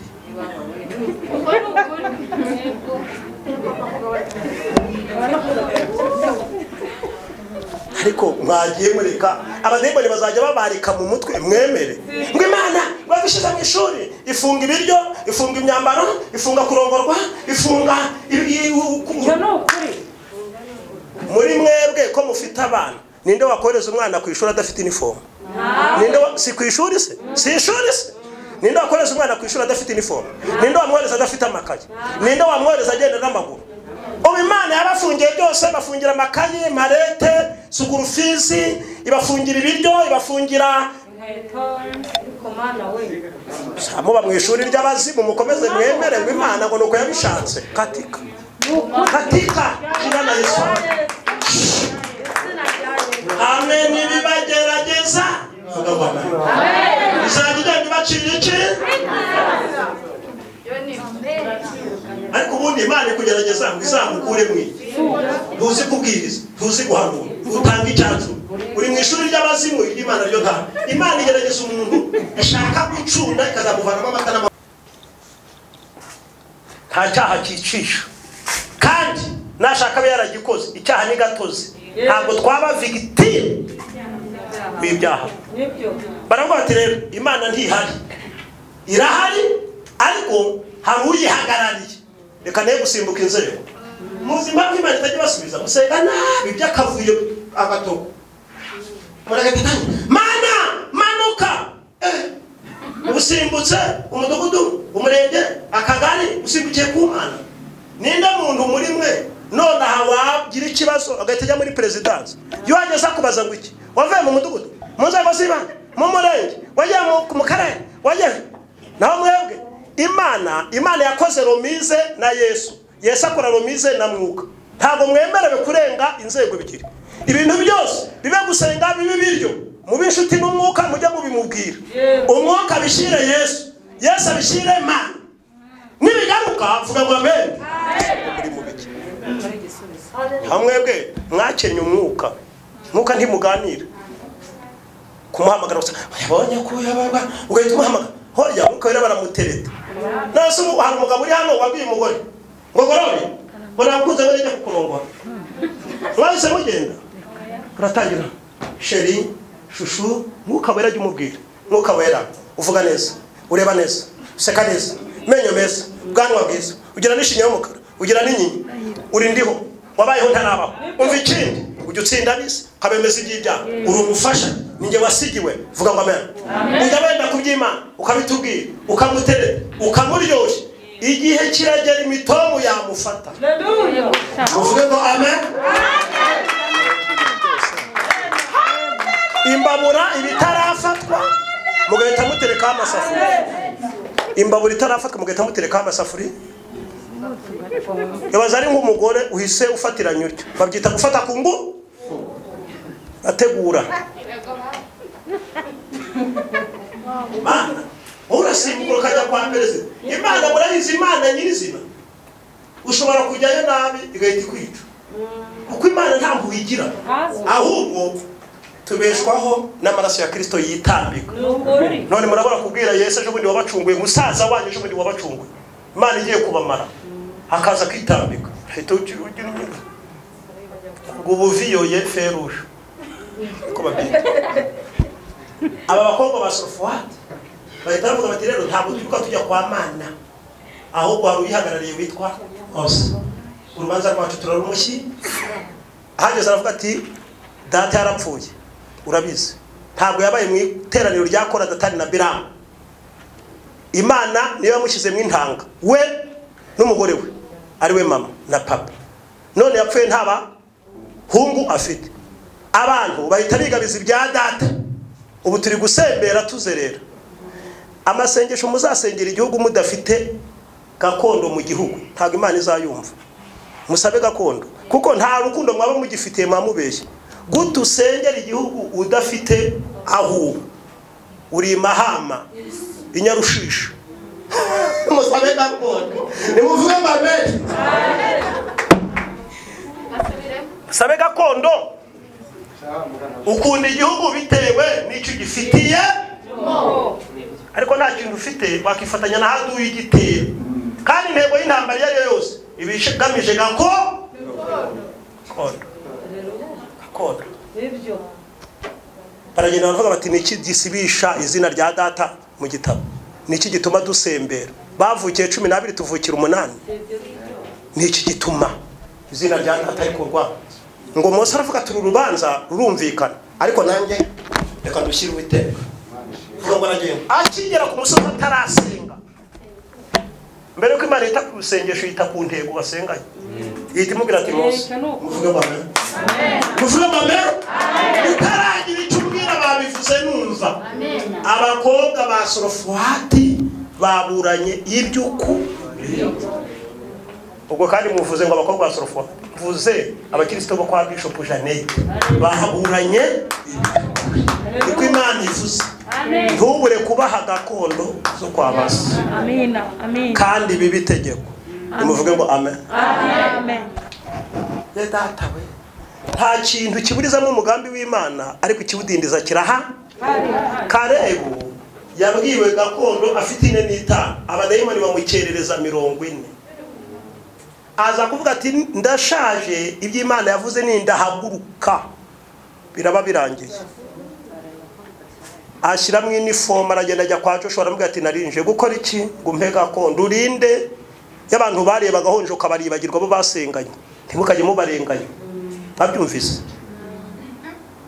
ariko mwagiye mureka abadayimoni bazajya babarika mu mutwe mwemere ngo imana babishyize mu ishuri ifunga ibiryo ifunga imyambaro ifunga kurongorwa ifunga ibi- ku- muri mwebwe ko mufite abana ninde wakohereza umwana ku ishuri adafite inifomu ninde wa- si ku ishuri se si ishuri se ninde wakohereza umwana ku ishuri adafite inifomu ninde wamwohereza adafite amakaye ninde wamwohereza agenda n'amaguru ubu imana yabafungiye byose ibafungira amakaye marete sukurufizi ibafungira ibiryo ibafungira muba mu ishuri ry'abazimu mukomeze mwemererwe imana ngo ni uko yabishatse katika katika jina la yesu hamwe n'ibibagerageza vuga ngo amen izajya igenda ibacira iki ariko ubundi imana ikugerageza ngo izamukure mwe ntuzi kubwiriza ntuzi guhanura utanga icyanzu uri mu ishuri ry'abazimu ry'imana ryo ntabwo imana igerageza umuntu ishaka gucunda ikazamuvanamo amata n'amata nta cyaha cyicisha kandi nashaka abe yaragikoze icyaha ni gatozi ntabwo twaba vigitire b'ibyaha baravuga bati rero imana ntihari irahari ariko hari uyihagarariye reka nayo gusimbuka inzego muzi impamvu imana itajya ibasubiza musenga nabi by'akavuyo agatoko muragatatanya mana manuka Eh, usimbutse umudugudu umurenge akagari usimbukiye ku mana ninde muntu muri mwe nonaha wagira ikibazo agahita ajya muri perezidansi iyo wageze akubaza ngo iki wavuye mu mudugudu mu nzego z'ibanze mu murenge wagiye mu- mu karere wagiye naho mwebwe imana imana yakoze romize na yesu yesu akora romize na mwuka ntabwo mwemerewe kurenga inzego ebyiri ibintu byose bibe gusenga bibe biryo mube inshuti n'umwuka mujye mubimubwira umwuka abishyire yesu yesu abishyire mana nibigaruka vuga ngo amen muri mu biki naho mwebwe mwakenye umwuka mwuka ntimuganire kumuhamagara gusa yabonye ko yabaga ugahita umuhamagara hoya umwuka wera baramutereta nase umu- hari umugabo uri hano wabwiye umugore ngo gorore ngo nakunze ngo nijya kukurongora mwahise mugenda uratangira sheri shushu mwuka wera jya umubwira mwuka wera uvuga neza ureba neza useka neza amenyo meza ubwanwa bwiza ugira n'ishinya y'umukara ugira n'inyinya uri ndiho wabayeho ntarabaho umva ikindi ujya utsinda bisi ukabemeza iby'ibyaha uri umufasha ninjye wasigiwe vuga ngo amen ujya wenda ku by'imana ukabitubwira ukamuterera ukamuryoshya igihe kiragera imitomu yamufata uvuge ngo amen imbabura ibitarafatwa mugahita muterekaho amasafuriya imbabura itarafatwa mugahita muterekaho amasafuriya yabaza ari nk'umugore uhise ufatiranya utyo babyita gufata ku nguru ategura imana wowe urasimbuka ukajya kwa perezida imana murayizi imana nyirizina ushobora kujyayo nabi igahita ikwica kuko imana ntabwo uyigira ahubwo tubeshwaho n'amaraso ya kirisito yitambika none murabona kubwira yesu ejo bundi wabacunguye musaza wanyu ejo bundi wabacunguye imana igiye kubamara hakaza kwitambika ahita ugira ugira ugira ngo ubuviyoye feruje uko babyita aba bakobwa ba sofuwati bahita bavuga bati rero ntabwo turibuka tujya kwa mana ahubwo hari uyihagarariye witwa hose urubanza rwacu turarumushyi ahageze aravuga ati data yarapfuye urabizi ntabwo yabaye mu iteraniro rya kora datani na biramu imana niyo yamushyize mu intanga we n'umugore we ari we mama na papa none yapfuye ntaba hungu afite abantu bahita bigabiza ibya data ubu turi gusembera tuzerera amasengesho muzasengera igihugu mudafite gakondo mu gihugu ntabwo imana izayumva musabe gakondo kuko nta rukundo mwaba mugifitiye mwamubeshye gute usengera igihugu udafite aho uba uri i mahama i nyarushisha musabe gakondo nimuvuge mbabere musabe gakondo ukunda igihugu bitewe n'icyo ugifitiye ariko nta kintu ufite wakifatanya na hadi uyigitera kandi intego y'intambara iyo ari yo yose iba igamije gako gakondo gakondo baragenda baravuga bati niki gisibisha izina rya data mu gitabo niki gituma dusembera bavukiye cumi n'abiri tuvukira umunani niki gituma izina rya data rikurwa ngo mose aravuga turi urubanza rurumvikana ariko nanjye reka ndushyire uwiteka Vuga ngo aragenda akigera ku musozi atarasenga mbere yuko imana yita ku rusengesho yita ku ntego basenganye yita imubwira ati mose muvuge ngo amen muvuge ngo amen utaragira icyo ubwira babivuze numva kuva abakobwa ba sorofuwati baburanye iby'ukuri ubwo kandi muvuze ngo abakobwa ba sorofuwati mvuze abakirisito bo kwa bishopu janete baburanye iby'ukuri niko imana ivuze ntubure kubaha gakondo zo kwa basi Amina. Amina. kandi biba itegeko nimuvuge ngo amen Amen. ya data we nta kintu kiburizamo umugambi w'imana ariko ikiwudindiza kiraha karebu yabwiwe gakondo afite ine n'itanu abadayimoni bamukerereza mirongo ine aza kuvuga ati ndashaje ibyo imana yavuze ni ndahaguruka biraba birangiye ashyiramo inifomu aragenda ajya kwa joshua aravuga ati narinje gukora iki ngo umpe gakondo urinde y'abantu barebaga honje ukabaribagirwa bo basenganye ntimukajye mubarenganya babyumvise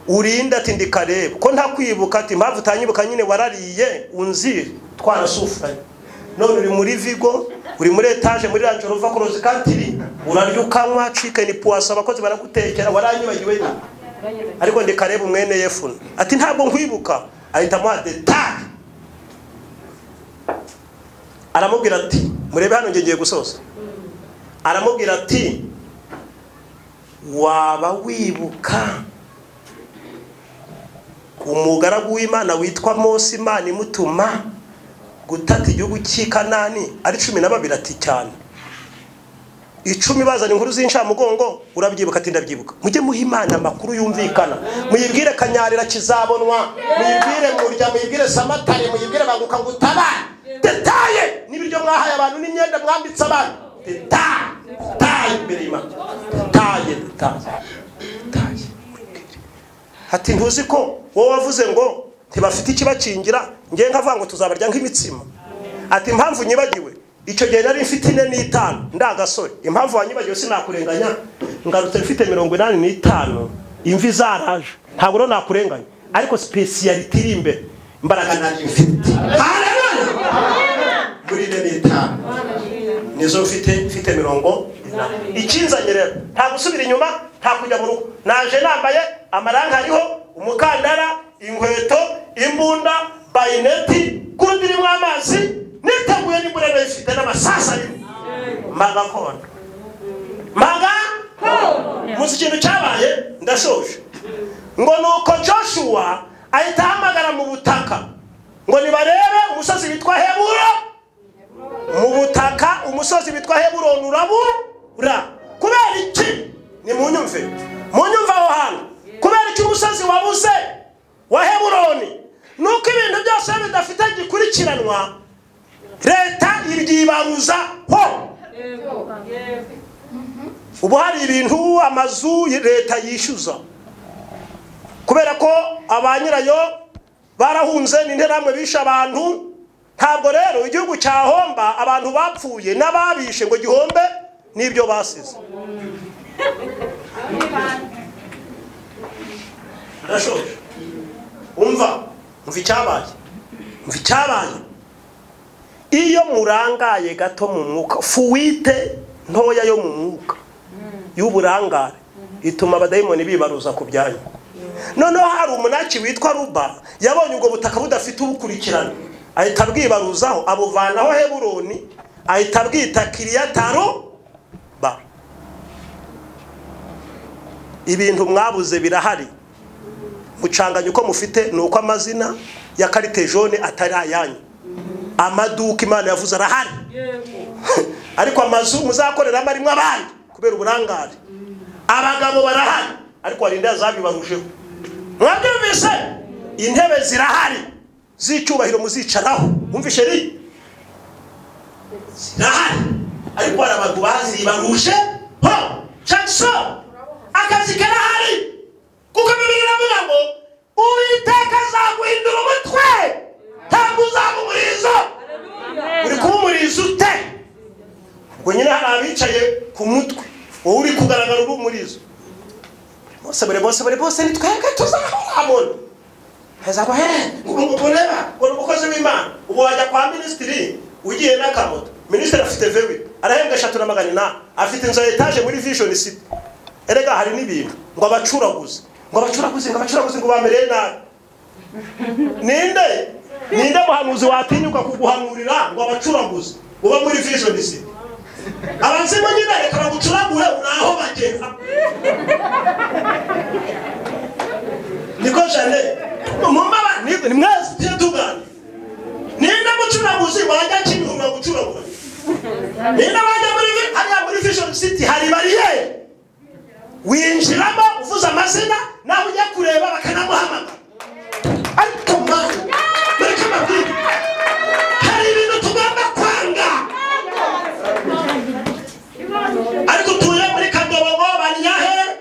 urinde ati ndi kareba ko nta kwibuka ati impamvu utanyibuka nyine warariye unzi twarasufuranye none uri muri vigo uri muri etaje muri ranjoro uva korozi kantiri urarya ukanywa cikeni puwasa abakozi baragutekera waranyibagiwe nyine ariko ndi kareba umwene yefuna ati ntabwo nkwibuka ahita amuha detari aramubwira ati murebe hano ngiye gusoza aramubwira ati waba wibuka umugaragu w'imana witwa mose imana imutuma gutata igihugu cy'i kanani ari cumi na babiri ati cyane icumi bazana inkuru z'incamugongo urabyibuka ati ndabyibuka mujye muha imana amakuru yumvikana muyibwire kanyarira kizabonwa muyibwire murya muyibwire samatari muyibwire banguka ngo utabare detaye n'ibiryo mwahaye abantu n'imyenda mwambitse abantu detaye detaye imbere y'imana detaye detaye detaye ati ntuzi ko wowe wavuze ngo ntibafite ikibakingira ngewe nkavuga ngo tuzabarya nk'imitsima ati impamvu nyibagiwe icyo gihe nari mfite ine n'itanu ndagasore impamvu wanyibagiwe sinakurenganya ngarutse mfite mirongo inani n'itanu imvi zaraje ntabwo rero nakurenganya ariko sipesiyaliti iri imbere imbaraga nari mfite Hallelujah! muri ine n'itanu nizo mfite mfite mirongo inani ikinzanye rero nta gusubira inyuma nta kujya mu rugo naje nambaye amaranga ariho umukandara inkweto imbunda bayineti kurundi irimo amazi niteguye n'imbunda ifite n'amasasa arimo magakondo maga muzi ikintu cyabaye ndashoje ngo ni uko joshua ahita ahamagara mu butaka ngo nibarebe umusozi witwa heburo mu butaka umusozi witwa heburoni urabura kubera iki ni mu nyumve mu nyumve aho hantu kubera iki umusozi wabuze wa heburoni nuko ibintu byose iyo bidafite gikurikiranwa leta iryibaruza ho ubu hari ibintu amazu leta yishyuza kubera ko ba nyirayo barahunze n'interahamwe bishe abantu ntabwo rero igihugu cyahomba abantu bapfuye n'ababishe ngo gihombe n'ibyo basize ndashoje umva umva icyabaye umva icyabaye iyo murangaye gato mu mwuka fuwite ntoya yo mu mwuka y'uburangare ituma abadayimoni bibaruza ku byanyu noneho hari umunaki witwa ruba yabonye ubwo butaka budafite ubukurikirane ahita abwibaruzaho abuvanaho heburoni ahita abwita kiriyataro ba ibintu mwabuze birahari mucanganya uko mufite ni uko amazina ya karite jone atari ayanyu amaduka imana yavuze arahari ariko amazu muzakoreramo arimo abandi kubera uburangare abagabo barahari ariko hari indi yazabibarujeho mwabyumvise intebe zirahari z'icyubahiro muzicaraho wumvishe ni zirahari ariko hari abantu bazibaruje ho jackson akazi karahari kuko bibiri biravuga ngo uwiteka azaguhindura umutwe ntabwo uzaba umurizo uri kuba umurizo ute ubwo nyine hari abicaye ku mutwe wowe uri kugaragara uri umurizo bose buri bose buri bose ni twebwe tuzahamona heza ngo hehe ureba umukozi w'imana ubu wajya kwa minisitiri ugiye n'akamoto minisitiri afite vewi arahembwa eshatu na magana inani afite inzu ya etaje muri vishoni siti erega hari n'ibintu ngo abacuraguze ngo abacuraguze ngo abacuraguze ngo bamereye nabi ninde ninde muhanuzi watinyuka kuguhanurira ngo abacuraguze uba muri vision si abazimu nyine reka bagucuragure naho bagera niko jane mumaba ni mwese tujye tuganira ninde mucuraguzi wajya kimihurura gucuragura ninde wajya muri vi- hariya muri vision city hari bariyeri winjiramo uvuze amazina nawe ujya kureba bakanamuhamagara ariko mwana mureke amabwire hari ibintu tugomba kwanga ariko utuye muri kadobogo banyahe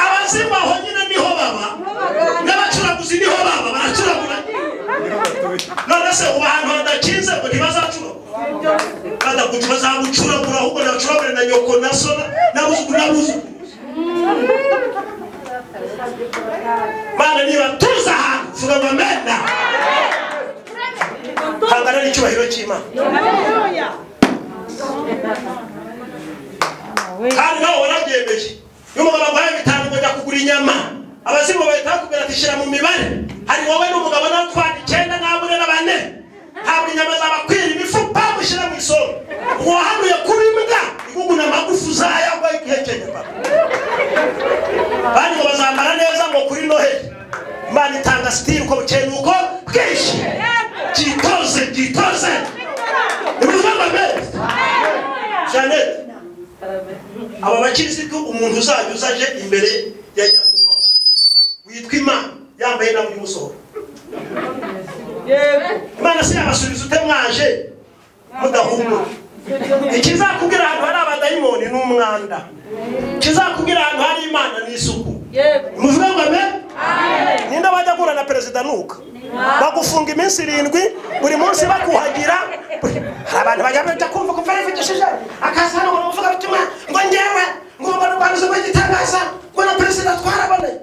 abazimu aho nyine niho baba n'abacuraguzi niho baba baracuragura none se ubu ahantu hadakinze ngo ntibazacuragura badakuca bazagucuragura ahubwo nabacuragure na nyoko na so n'abuzukuru n'abuzukuru mana nibatuza ahantu vuga ngo amena hangana n'icyubahiro cy'imana Haleluya. kandi nawe warabyemeje n'umugabo aguhaye bitanu ngo jya kugura inyama abazimu bahita bakubwira ati shyira mu mibare hari wowe n'umugabo nawe utwara icyenda n'abune na bane ntabwo inyama zabakwira imifupa mushyira mu isoro uwahanuye kuri mbwa iguguna amagufa uzayagwa igihe cyenye papa bandi ngo bazambara neza ngo kuri noheli imana itanga sitiri uko bukeye nuko bwinshi byitoze byitoze ni ukuvuga ngo mbese janete aba bakirisitu umuntu uzajya uzaje imbere ya nyakubahwa witwa imana yambaye nawe y'umusohoro imana se yabasubiza ute mwaje mudahumura ikizakubwira ahantu hari abadayimoni ni umwanda ikizakubwira ahantu hari imana ni isuku muvuga ngo amen ninde wajya guhura na perezida nuka bagufunga iminsi irindwi buri munsi bakuhagira buri- hari abantu bajya bajya kumva ko barivugishije akaza hano ngo bavuga ubutumwa ngo ngewe ngomba kurwanya ubwo gitangaza ngo na perezida twarabonanye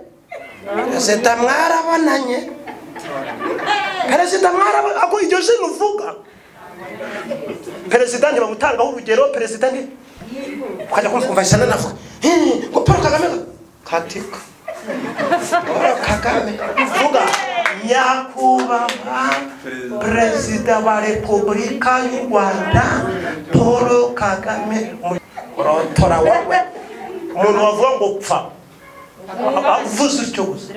perezida mwarabonanye perezida mwarabonanye ako iryo zina uvuga perezida ntibamutangaho urugero perezida ni ukajya kumva kumva isa n'anavuga "Eh, ngo paul kagame katika Paul Kagame vuga nyakubahwa perezida wa repubulika y'u rwanda paul kagame murotora wowe umuntu wavuga ngo pfa avuze utyo gusa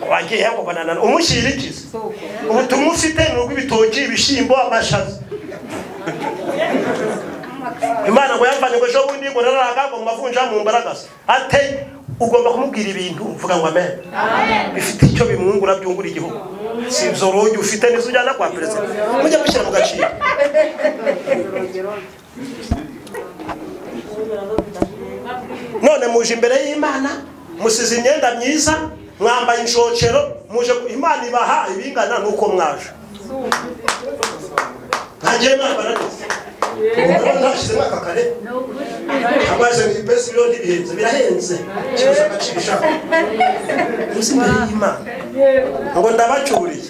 wagiye ngo bananana umushyirikize ubutumwa ufite ni ubw'ibitoki ibishyimbo amashaza imana ngo yamvanye ngo ejo bundi ngo nararaga ngo mavunja mu mbaragasa ate ugomba kumubwira ibintu mvuga ngo amen bifite icyo bimwungura byungura igihugu si izo rugi ufite nizo ujyana kwa perezida mujya mushyira mu gaciro none muje imbere y'imana musize imyenda myiza mwambaye inshocero muje imana ibaha ibingana n'uko mwaje ntagiye mwambara neza ntashyizemo aka kare amazi ni besi rero ntibihenze birahenze kibuze agaciro ishaka uzi imbere y'imana ngo ndabacuriye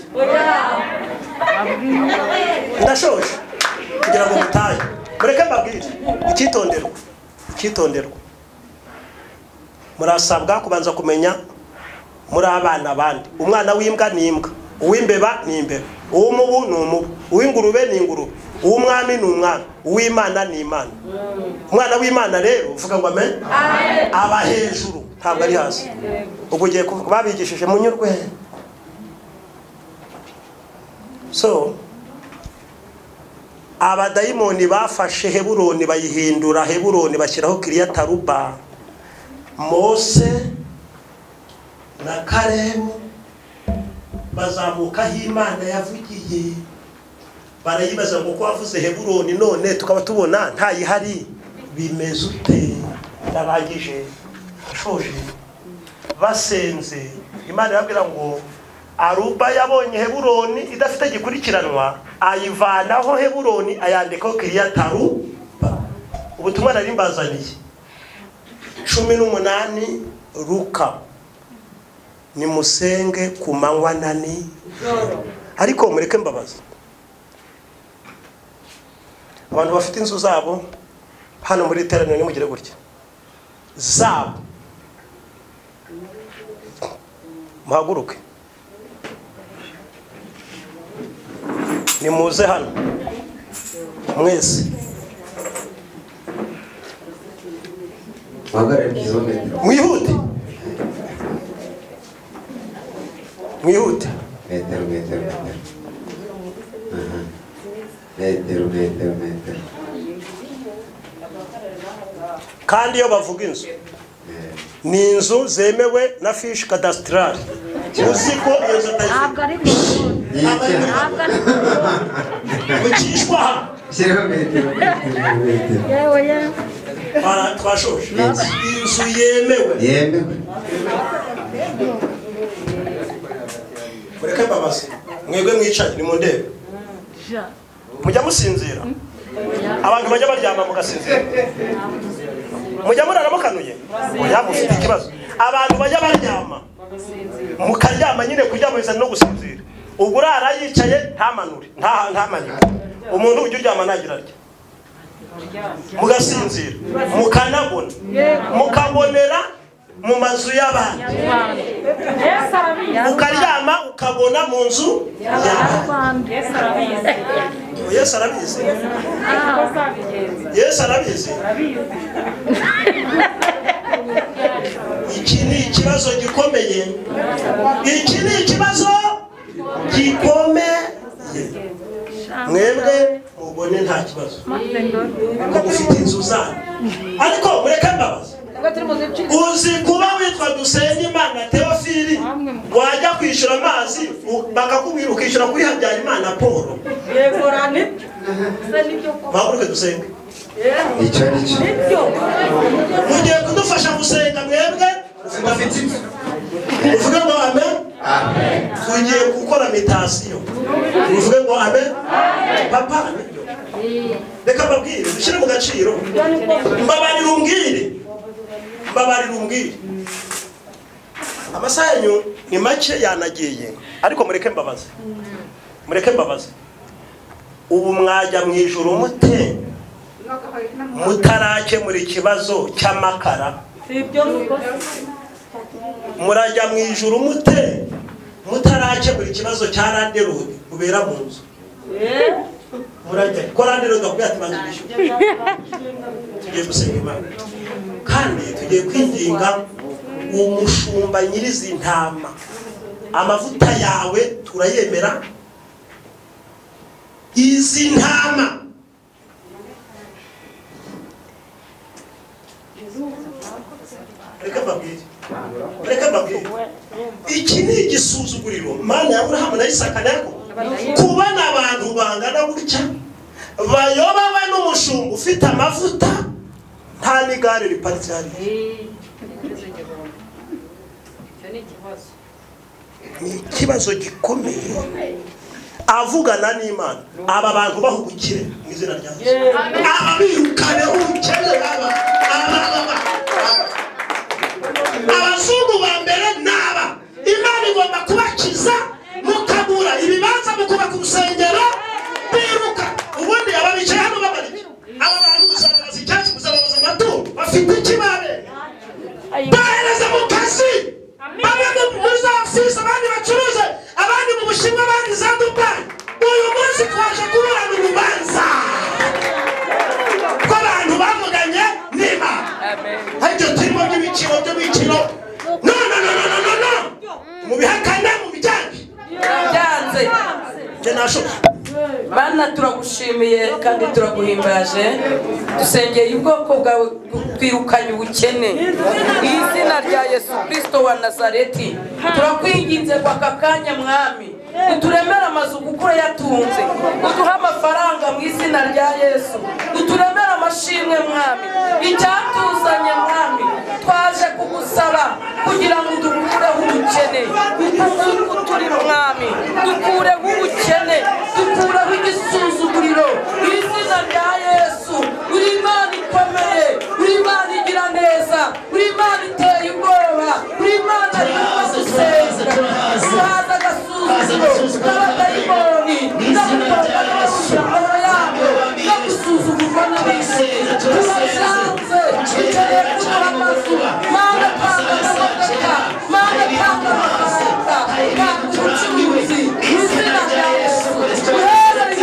ndashoje kugira ngo mutahe mureke mbabwire icyitonderwa icyitonderwa murasabwa kubanza kumenya muri abana abandi umwana w'imbwa ni imbwa uw'imbeba ni imbeba uw'umubu ni umubu uw'ingurube ni ingurube uw'umwami ni umwami uw'imana ni imana umwana w'imana rero uvuga ngo amen aba hejuru ntabwo ari hasi ubwo ugiye kuvuga babigishije munyurwe so abadayimoni bafashe heburoni bayihindura heburoni bashyiraho kiriyataruba mose na karebu bazamuka aho imana yavugiye barayibaza ngo ko wavuze heburoni none tukaba tubona ntayihari bimeze ute narangije nshoje basenze imana irabwira ngo aruba yabonye heburoni idafite gikurikiranwa ayivanaho heburoni ayandikaho kiriyataruba ubutumwa nari mbazaniye cumi n'umunani ruka nimusenge ku manywa na nijoro ariko mureke mbabaza abantu bafite inzu zabo hano muri iteraniro nimugire gutya zabo muhaguruke nimuze hano mwese Magara kizometero. mwihute mwihute Metero, metero, metero. Aha. Metero, metero, metero. kandi iyo bavuga inzu Eh, ni inzu zemewe na fishi kadasitarari uzi ko iyo nzu ntabwo ari mu rukundo yitya. ntabwo ari mu rukundo atazikwishywa hano Shiraho metero, metero, metero. yewe yewe Bara- twashoje Yes. inzu yemewe Yemewe. mureke mbabaze mwebwe mwicaye ni mu ndebe ja mujya musinzira abantu bajya baryama mugasinzira mujya murara mukanuye oya mufite ikibazo abantu bajya baryama mukaryama nyine kuryama no gusinzira ubwo urara yicaye ntamanure nta- ntamanike umuntu ujya uryama ntagira arya mugasinzira mukanabona mukabonera mu mazu y'abandi rwanda yesu arabizi ukaryama ukabona mu nzu y'abandi rwanda yesu arabizi yesu arabizi yesu arabizi iki ni ikibazo gikomeye iki ni ikibazo gikomeye mwebwe mubone nta kibazo maze ngo kuko mufite inzu zanyu ariko mureke mbabaze uzi kuba witwa dusenyimana teofili wajya kwishyura amazi bakakubwira ukishyura kuri habyarimana paul bahaguruke dusenge Icyo ni cyo. mugiye kudufasha gusenga mwebwe Mufite inzu. uvuge ngo amen tugiye gukora mitasiyo uvuge ngo amen papa nibyo reka mbabwire dushyire mu gaciro mbabarira umbwire mbabarira umbwire amasaha yanyu ni make yanagiye ariko mureke mbabaze mureke mbabaze ubu mwajya mu ijoro mute mutarakemura ikibazo cy'amakara murajya mu ijuru mute mutarakemura ikibazo cya randerodi ubera mu nzu murajya ko randerodi akubwira ati banza bishyura tugiye gusenga imana kandi tugiye kwinginga umushumba nyirizi ntama amavuta yawe turayemera izi ntama reka mbabwire reka mbabwire iki ni igisuzuguriro mana ya burahamu na isaka na yakobo kubona abantu bangana gutya bayobowe n'umushumba ufite amavuta nta n'igare riparitse hariya ni ikibazo gikomeye avugana n'imana aba bantu bahugukire mu izina rya yesu aba birukane ubukene baba aba baba aba abazungu ba mbere ni aba imana igomba kubakiza mukabura ibibanza mukubaka urusengero biruka ubundi aba bicaye hano babarike aba bantu uzababaza icyatsi uzababaza amatungo bafite ikibabe bohereze mu kazi bamwe mu- muri za ofisi abandi bacuruze abandi mu bushinwa abandi za dubayi uyu munsi twaje kuburana urubanza rw'abantu bavuganye n'imana aribyo turimo by'ibiciro by'ibiciro no no no no no no no mubihakane mubijyane byanze njye nashoboye bana turagushimiye kandi turaguhimbaje dusengeye ubwoko bwawe twirukanye ubukene mu izina rya yesu kirisito wa nazareti turakwinginze ngo aka kanya mwami uturemere amazu kuko urayatunze uduhe amafaranga mu izina rya yesu uturemere amashimwe mwami icyatuzanye mwami twaje kugusaba kugira ngo dukureho ubukene uku turi mwami dukureho ubukene dukureho igisuzuguriro mu izina rya yesu uri imana ikomeye uri imana igira neza uri imana iteye ubwoba uri imana yumva gusenga uraza agasuzuguro n'abadayimoni n'abatorwa n'amashyamba yabo no gusuzugurwa n'abisi tubashanze tugiye kubura amazu mana tanga amavuta mana tanga amafaranga tanga ubucuruzi mu izina rya yesu duherere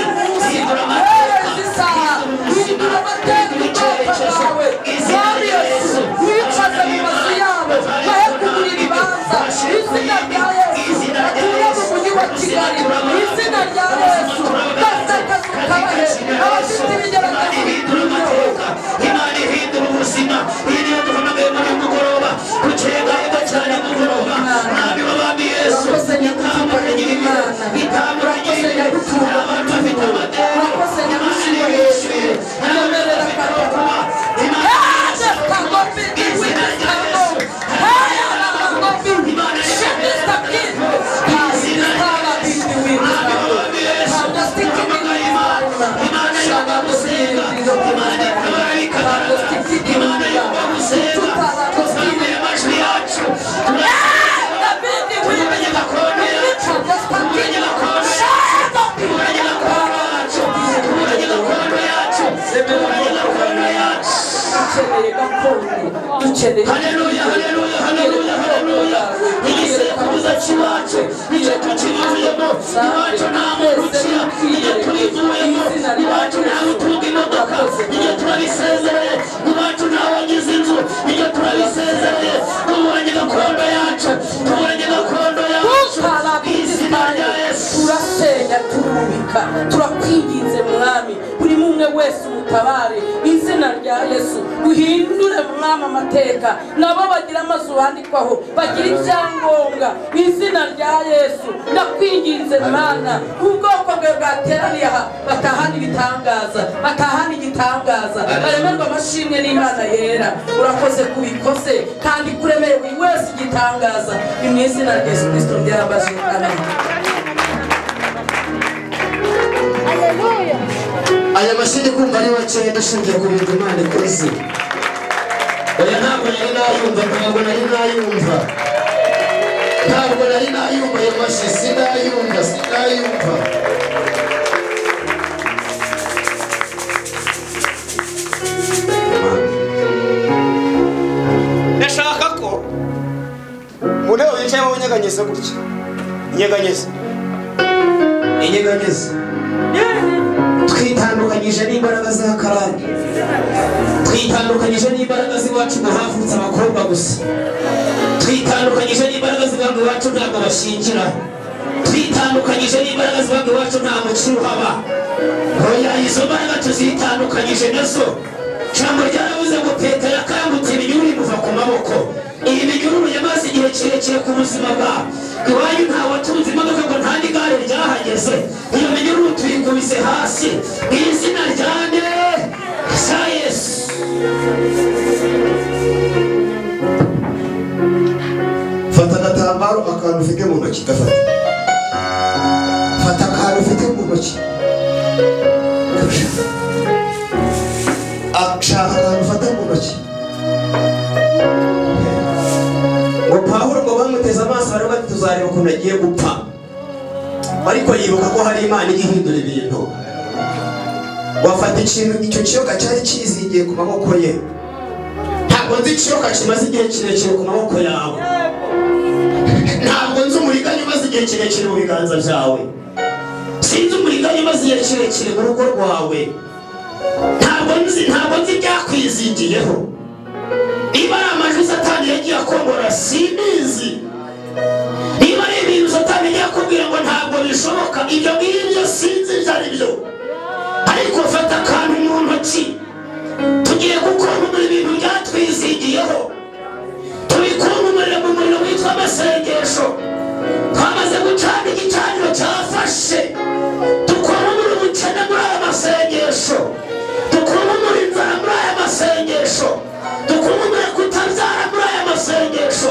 ukeneye haleluya haleluya haleluya haleluya igisekuruza cy'iwacu nicyo tukivuyemo iwacu nta muntu ukira nicyo turivuyemo iwacu ntawe utunga imodoka nicyo turabisezereye iwacu ntawe wagize inzu nicyo turabisezereye tuburanye gakondo yacu tuburanye gakondo yacu izina tutarabizimanya rya yesu turasenya turubika turakwinginze mwami buri mumwe wese umutabare mu izina rya yesu uhindure mwami amateka nabo bagira amazu bandikwaho bagira ibyangombwa mu izina rya yesu ndakwinginze mwana ubwoko bwe bwateraniye aha batahana ibitangaza batahana igitangaza baremerwa amashimwe n'imana yera urakoze kubikoze kandi kuremeye buri wese igitangaza ni mu izina rya yesu kirisito ryarabaje amen aya mashini kumva ari makeya dushingiye ku bintu imana ikoze oya ntabwo nari nayumva ntabwo nari nayumva ntabwo nari nayumva ayo mashyi sinayumva sinayumva ndashaka ko mureba wicaye mu nyeganyeza gutya nyeganyeza inyeganyeza twitandukanyije n'imbaraga z'akarani twitandukanyije n'imbaraga z'iwacu ngo havutse abakobwa gusa twitandukanyije n'imbaraga z'iwacu iwacu ntabwo bashingira twitandukanyije n'imbaraga z'iwacu iwacu nta mukiro uhaba oya izo mbaraga tuzitandukanyije nazo jambo ryaravuze ngo petero yakangutse ibinyuru bimuva ku maboko iyi minyururu yamaze igihe kirekire ku buzima bwawe iwanyu nta watunze imodoka ngo nta n'igare ryahageze iyo minyururu tuyikubise hasi mu izina rya ne za yesu fata agatambaro akantu ufite mu ntoki gafata fata akantu ufite mu ntoki ashaka akantu ufata mu ntoki ngo pawulo ngo bamuteze amaso bari bati tuzareba ukuntu agiye gupfa ariko yibuka ko hari imana ijya ihindura ibintu wafata ikintu icyo kiyoka cyari kizingiye ku maboko ye ntabwo nzi ikiyoka kimaze igihe kirekire ku maboko yawe ntabwo nzi umuriganya umaze igihe kirekire mu biganza byawe sinzi umuriganya umaze igihe kirekire mu rugo rwawe ntabwo nzi ntabwo nzi ibyakwizingiyeho niba ari amajwi satani yagiye akongora simbizi niba ari ibintu satani yagiye akubwira ngo ntabwo bishoboka ibyo ngibyo sinzi ibyo ari byo ariko fata akantu mu ntoki tugiye gukonkura ibintu byatwizingiyeho tubikunkumurira mu muriro witwa amasengesho twamaze gucana igicaniro cyafashe dukunkumura ubukene muri aya masengesho dukunkumura inzara muri aya masengesho dukunkumura kutabyara muri aya masengesho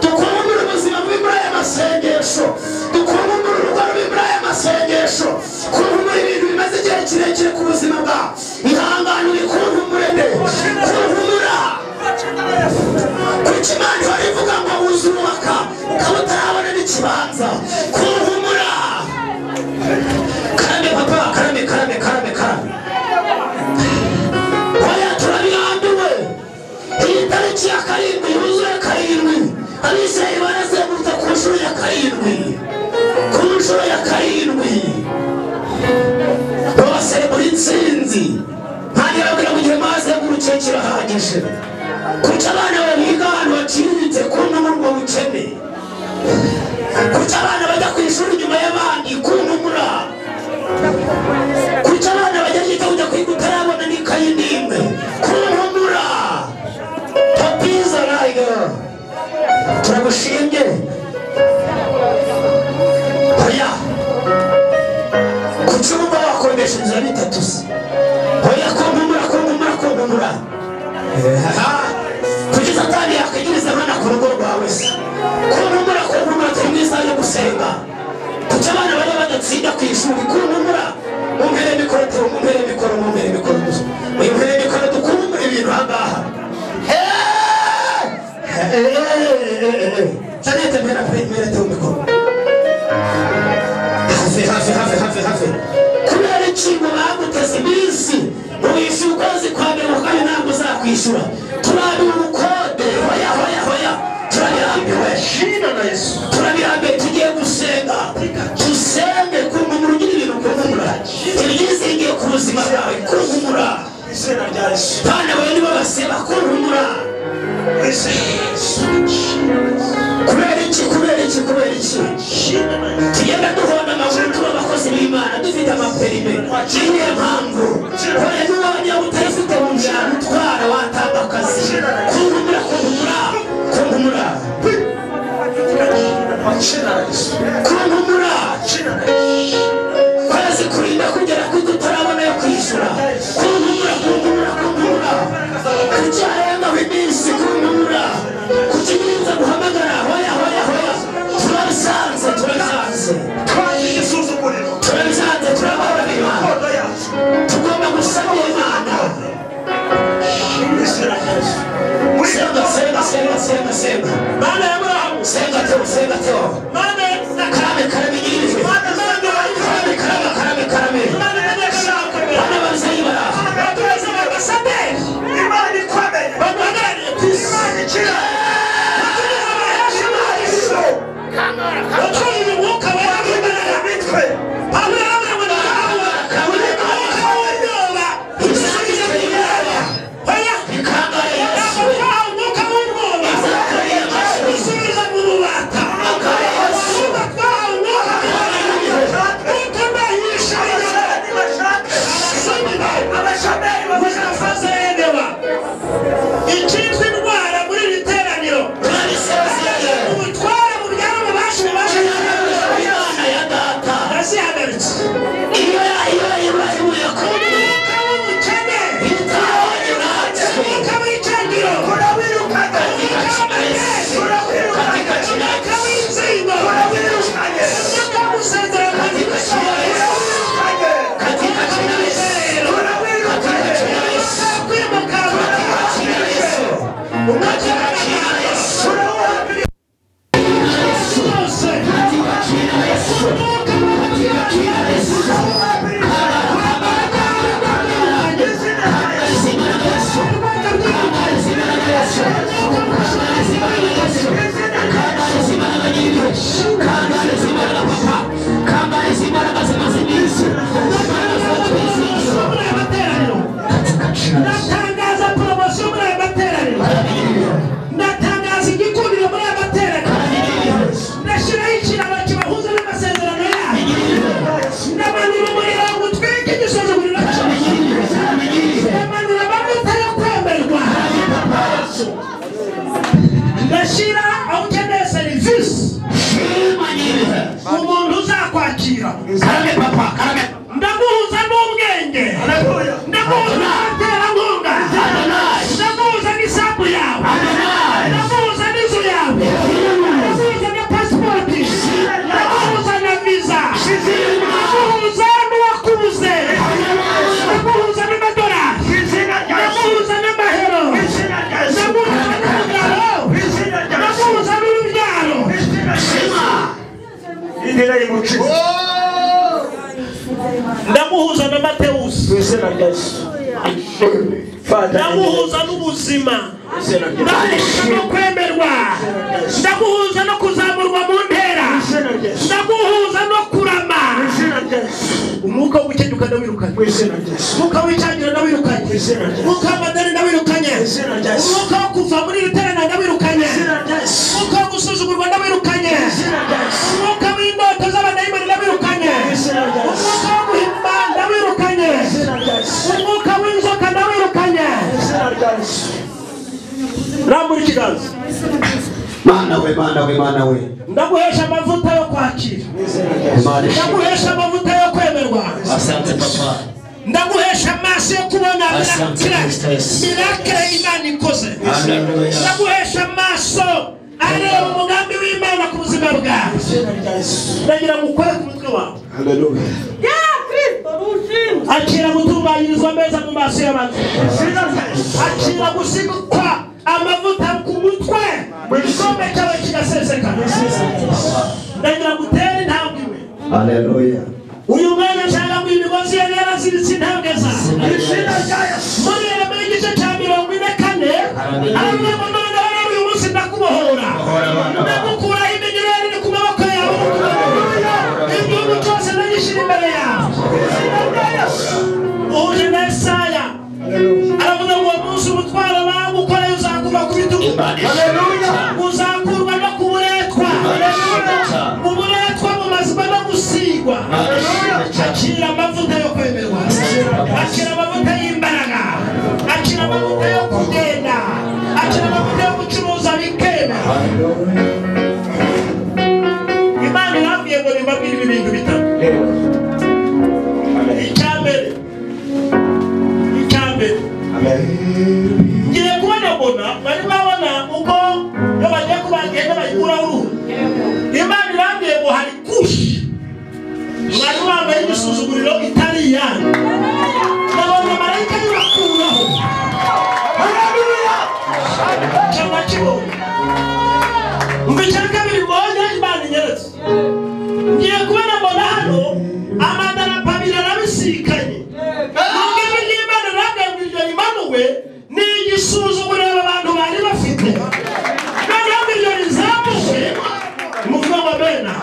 dukunkumura ubuzima bubi muri aya masengesho dukunkumura urugo rubi muri aya masengesho kunkumura ibintu bimaze igihe kirekire ku buzima bwawe ihangane ubikunkumurene kunkumura kuki imana ihora ivuga ngo wuzubaka ukaba utarabona n'ikibanza kuruhumura karame papa karame karame karame karame oya turabirambiwe iyi tariki ya karindwi yuzuye karindwi abisirayeli barazengurutse ku nshuro ya karindwi ku nshuro ya karindwi bose muri nsinzi ntange babwira ngo igihe mazengurukiye kirahagije kuki abana babiga ahantu baciriritse kumva murwo bukene kuki abana bajya ku ishuri nyuma y'abandi kuntumura kuki abana bajya kwiga kujya kwiga utarabona n'ikayi n'imwe kuntumura papiza rayiga turagushimye oya kuki wumva wakodesha inzira bitatu se oya kuntumura kuntumura kuntumura kuki satani yakwigiriza abana ku rugo rwawe se ku ntumura ku ntumura turi mu isaha yo gusenga kuki abana bajya badatsinda ku ishuri ku ntumura mumpere mikoro tu mumpere mikoro mumpere mikoro tu mumpere mikoro dukunkumura ibintu ahangaha sanete mpera mpera tu mikoro hafi hafi hafi hafi hafi kubera ikintu baguteze abana bawe nibo baseba kuruhumura kubera iki kubera iki kubera iki tugenda duhonda amaguru tuba abakozi b'imana dufite amaperime niyo mpamvu hore n'uwanya utayifite mu njyana utwara watanga akazi kuruhumura kuruhumura kuruhumura kuruhumura kwezi kurinda kugera kuko utarabona yo kwishyura kuruhumura kuruhumura kuruhumura kucyahemba iminsi kuruhumura kukirinza guhamagara hoya hoya hoya turabisanze turabisanze turabisanze turababara imana tugomba gusaba imana senga senga senga senga senga mana ya murahamu senga teo senga teo mana karame karame nyiririjwe mana karame karame karame karame mana bazayi baraha babagarire ku isi ikangare yasuwe imana ya data iyo iyo iyo ibuye ku itaho yuratse katika jina la Yesu katika jina la Yesu katika jina la Yesu katika jina la Yesu katika jina la Yesu katika jina la Yesu Ndatangaza poromosiyo muri aya materaniro. Ndatangaza igikundiro muri aya materaniro. Ndashyiraho ikiraro kibahuza n'amasezerano yayo. Ndamanura umuriro ngo utwike igisuzuguriro cyose. Ndamanura amavuta yo kwemerwa. Ndashyira aho ukeneye serivisi umuntu uzakwakira. Ndaguhuza n'ubwenge. Ndaguhuza n'abaterankunga. Ndaguhuza n'isambu yawe. Ndaguhuza n'inzu yawe. Ndaguhuza na pasipoti. Ndaguhuza na viza. Ndaguhuza n'uwakubuze. Ndaguhuza n'amadolari. Ndaguhuza n'amahero. Ndaguhuza n'umugabo. Ndaguhuza n'urubyaro. ndaguhuza na matewusi ndaguhuza n'ubuzima ndaguhuza no kwemerwa ndaguhuza no kuzamurwa mu ntera ndaguhuza no kurama umwuka w'ubukene ukanawirukanwa umwuka w'icyagira ndawirukanye umwuka w'amadari ndawirukanye umwuka wo kuva muri iri terana ndawirukanye umwuka wo gusuzugurwa ndawirukanye umwuka w'indoto z'abadayimoni ndawirukanye umwuka wo guhimba ndawirukanye umwuka w'inzoka ndawirukanye rambura ikiganza mana we mana we mana we ndaguhesha amavuta yo kwakira imana ishimwe ndaguhesha amavuta yo kwemerwa asante papa ndaguhesha amaso yo kubona mirakire mirakire imana ikoze haleluya ndaguhesha amaso areba umugambi w'imana ku buzima bwawe ndagira ngo ukore ku mutwe wawe akira gutunganyirizwa meza mu maso y'abantu akira gusigwa amavuta ku mutwe igikombe cyawe kigasesekara ndagira ngo utere intambwe iwe haleluya uyu mwanya nshaka ngo imigozi ye yaraziritse intambwe zawe muri Yeremiya igice cya mirongo ine kane aravuga ngo none rero uyu munsi ndakubohora ndagukuraho iminyururu iri ku maboko yawe igihugu cyose ndagishyira imbere yawe uhuje na Yesaya aravuga ngo akira amavuta y'imbaraga akira amavuta yo kugenda akira amavuta yo gucuruza bikema imana irambwiye ngo nimbabwire ibi bintu bitatu icya mbere icya mbere ngiye kubona mbona bari babona uko iyo bagiye kubagenda bayikuraho uruhu imana irambwiye ngo hari kushi mwari wambaye igisuzuguriro itari iyanyu nabonye marayika y'urakuraho cyangwa kibonye umva icya kabiri mbonye imana inyeretse ngiye kubona mbona hano amadarapo abiri arabisikanye nubwo ijwi ry'imana ragambirije rimanuwe ni igisuzuguriro aba bantu bari bafite noneho ngo iryo rizamuke muvuga ngo bena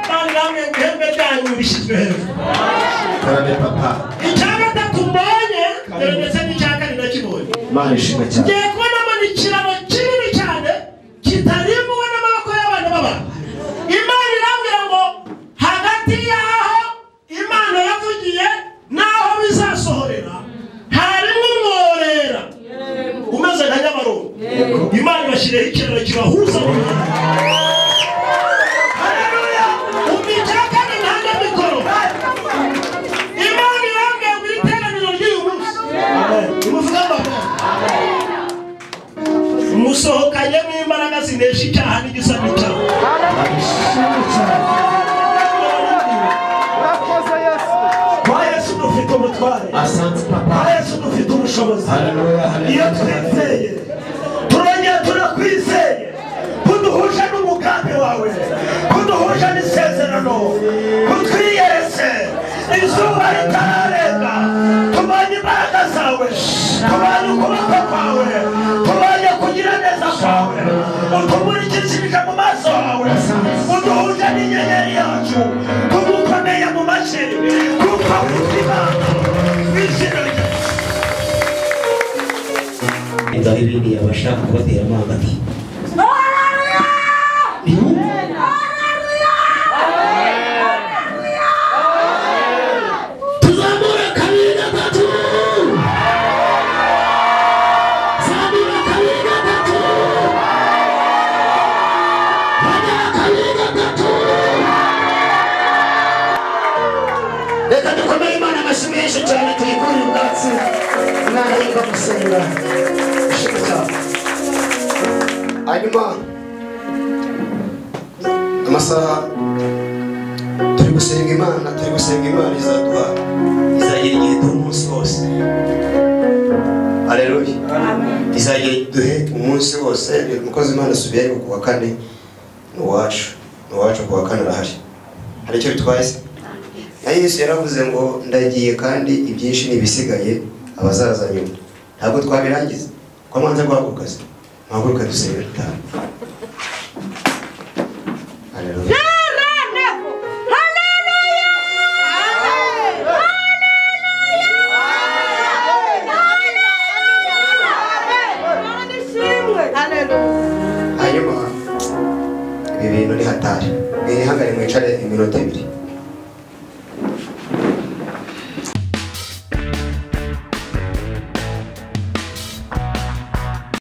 kandi namwe ngo ihembe ryanyu rishyizwe hejuru karame papa icya gatatu mbonye dore ndetse n'icya kane nakibonye imana ishimwe cyane ngiye kubonamo ikiraro kinini cyane kitarimbuwe n'amaboko y'abantu b'abantu imana irambwira ngo hagati y'aho imana yavugiye n'aho bizasohorera harimo umworera umeze nka nyabarongo imana ibashyiriyeho ikiraro kibahuza mu muhanda umva icya kane nange mikoro imana irambwira ngo iri teraniro ry'uyu munsi imuvuga ngo musohokanyemo imbaraga zinesha icyaha n'igisa n'icyaha Urakoze Yesu. kwa yesu dufite umutware asante kwa papa yesu dufite ubushobozi Haleluya, haleluya. iyo twizeye turongera turakwizeye kuduhuje n'umugambi wawe kuduhuje n'isezerano kutwiyerese izuba ritararenga tubonye imbaraga zawe tubonye ukuboko kwawe tubonye kugira neza kwawe utumurikishirije mu maso hawe uduhuje n'inyenyeri yacu tugukomeye mu mashyi kuko ubuzima bw'izina ryawe inzara ibindi yabasha kubatera amanga ati tuzamura kabiri gatatu zamura kabiri gatatu bagera kabiri gatatu reka dukomere imana amashyi menshi cyane tuyikure ubwatsi imana yiga gusenga ishimwe cyane hanyuma amasaha turi gusenga imana turi gusenga imana izaduha izagira igihe duha umunsi wose aleluya izagira duhe umunsi wose umukozi imana asubiye ariko ku wa kane ni uwacu ni uwacu ku wa kane arahari hari icyo bitwaye se na yesu yaravuze ngo ndagiye kandi ibyinshi n'ibisigaye abazaza nyuma ntabwo twabirangiza ko mwanze guhaguruka se muhaguruka dusenge dutaha Haleluya. hanyuma ibi bintu ni hatari mwihangane mwicare iminota ibiri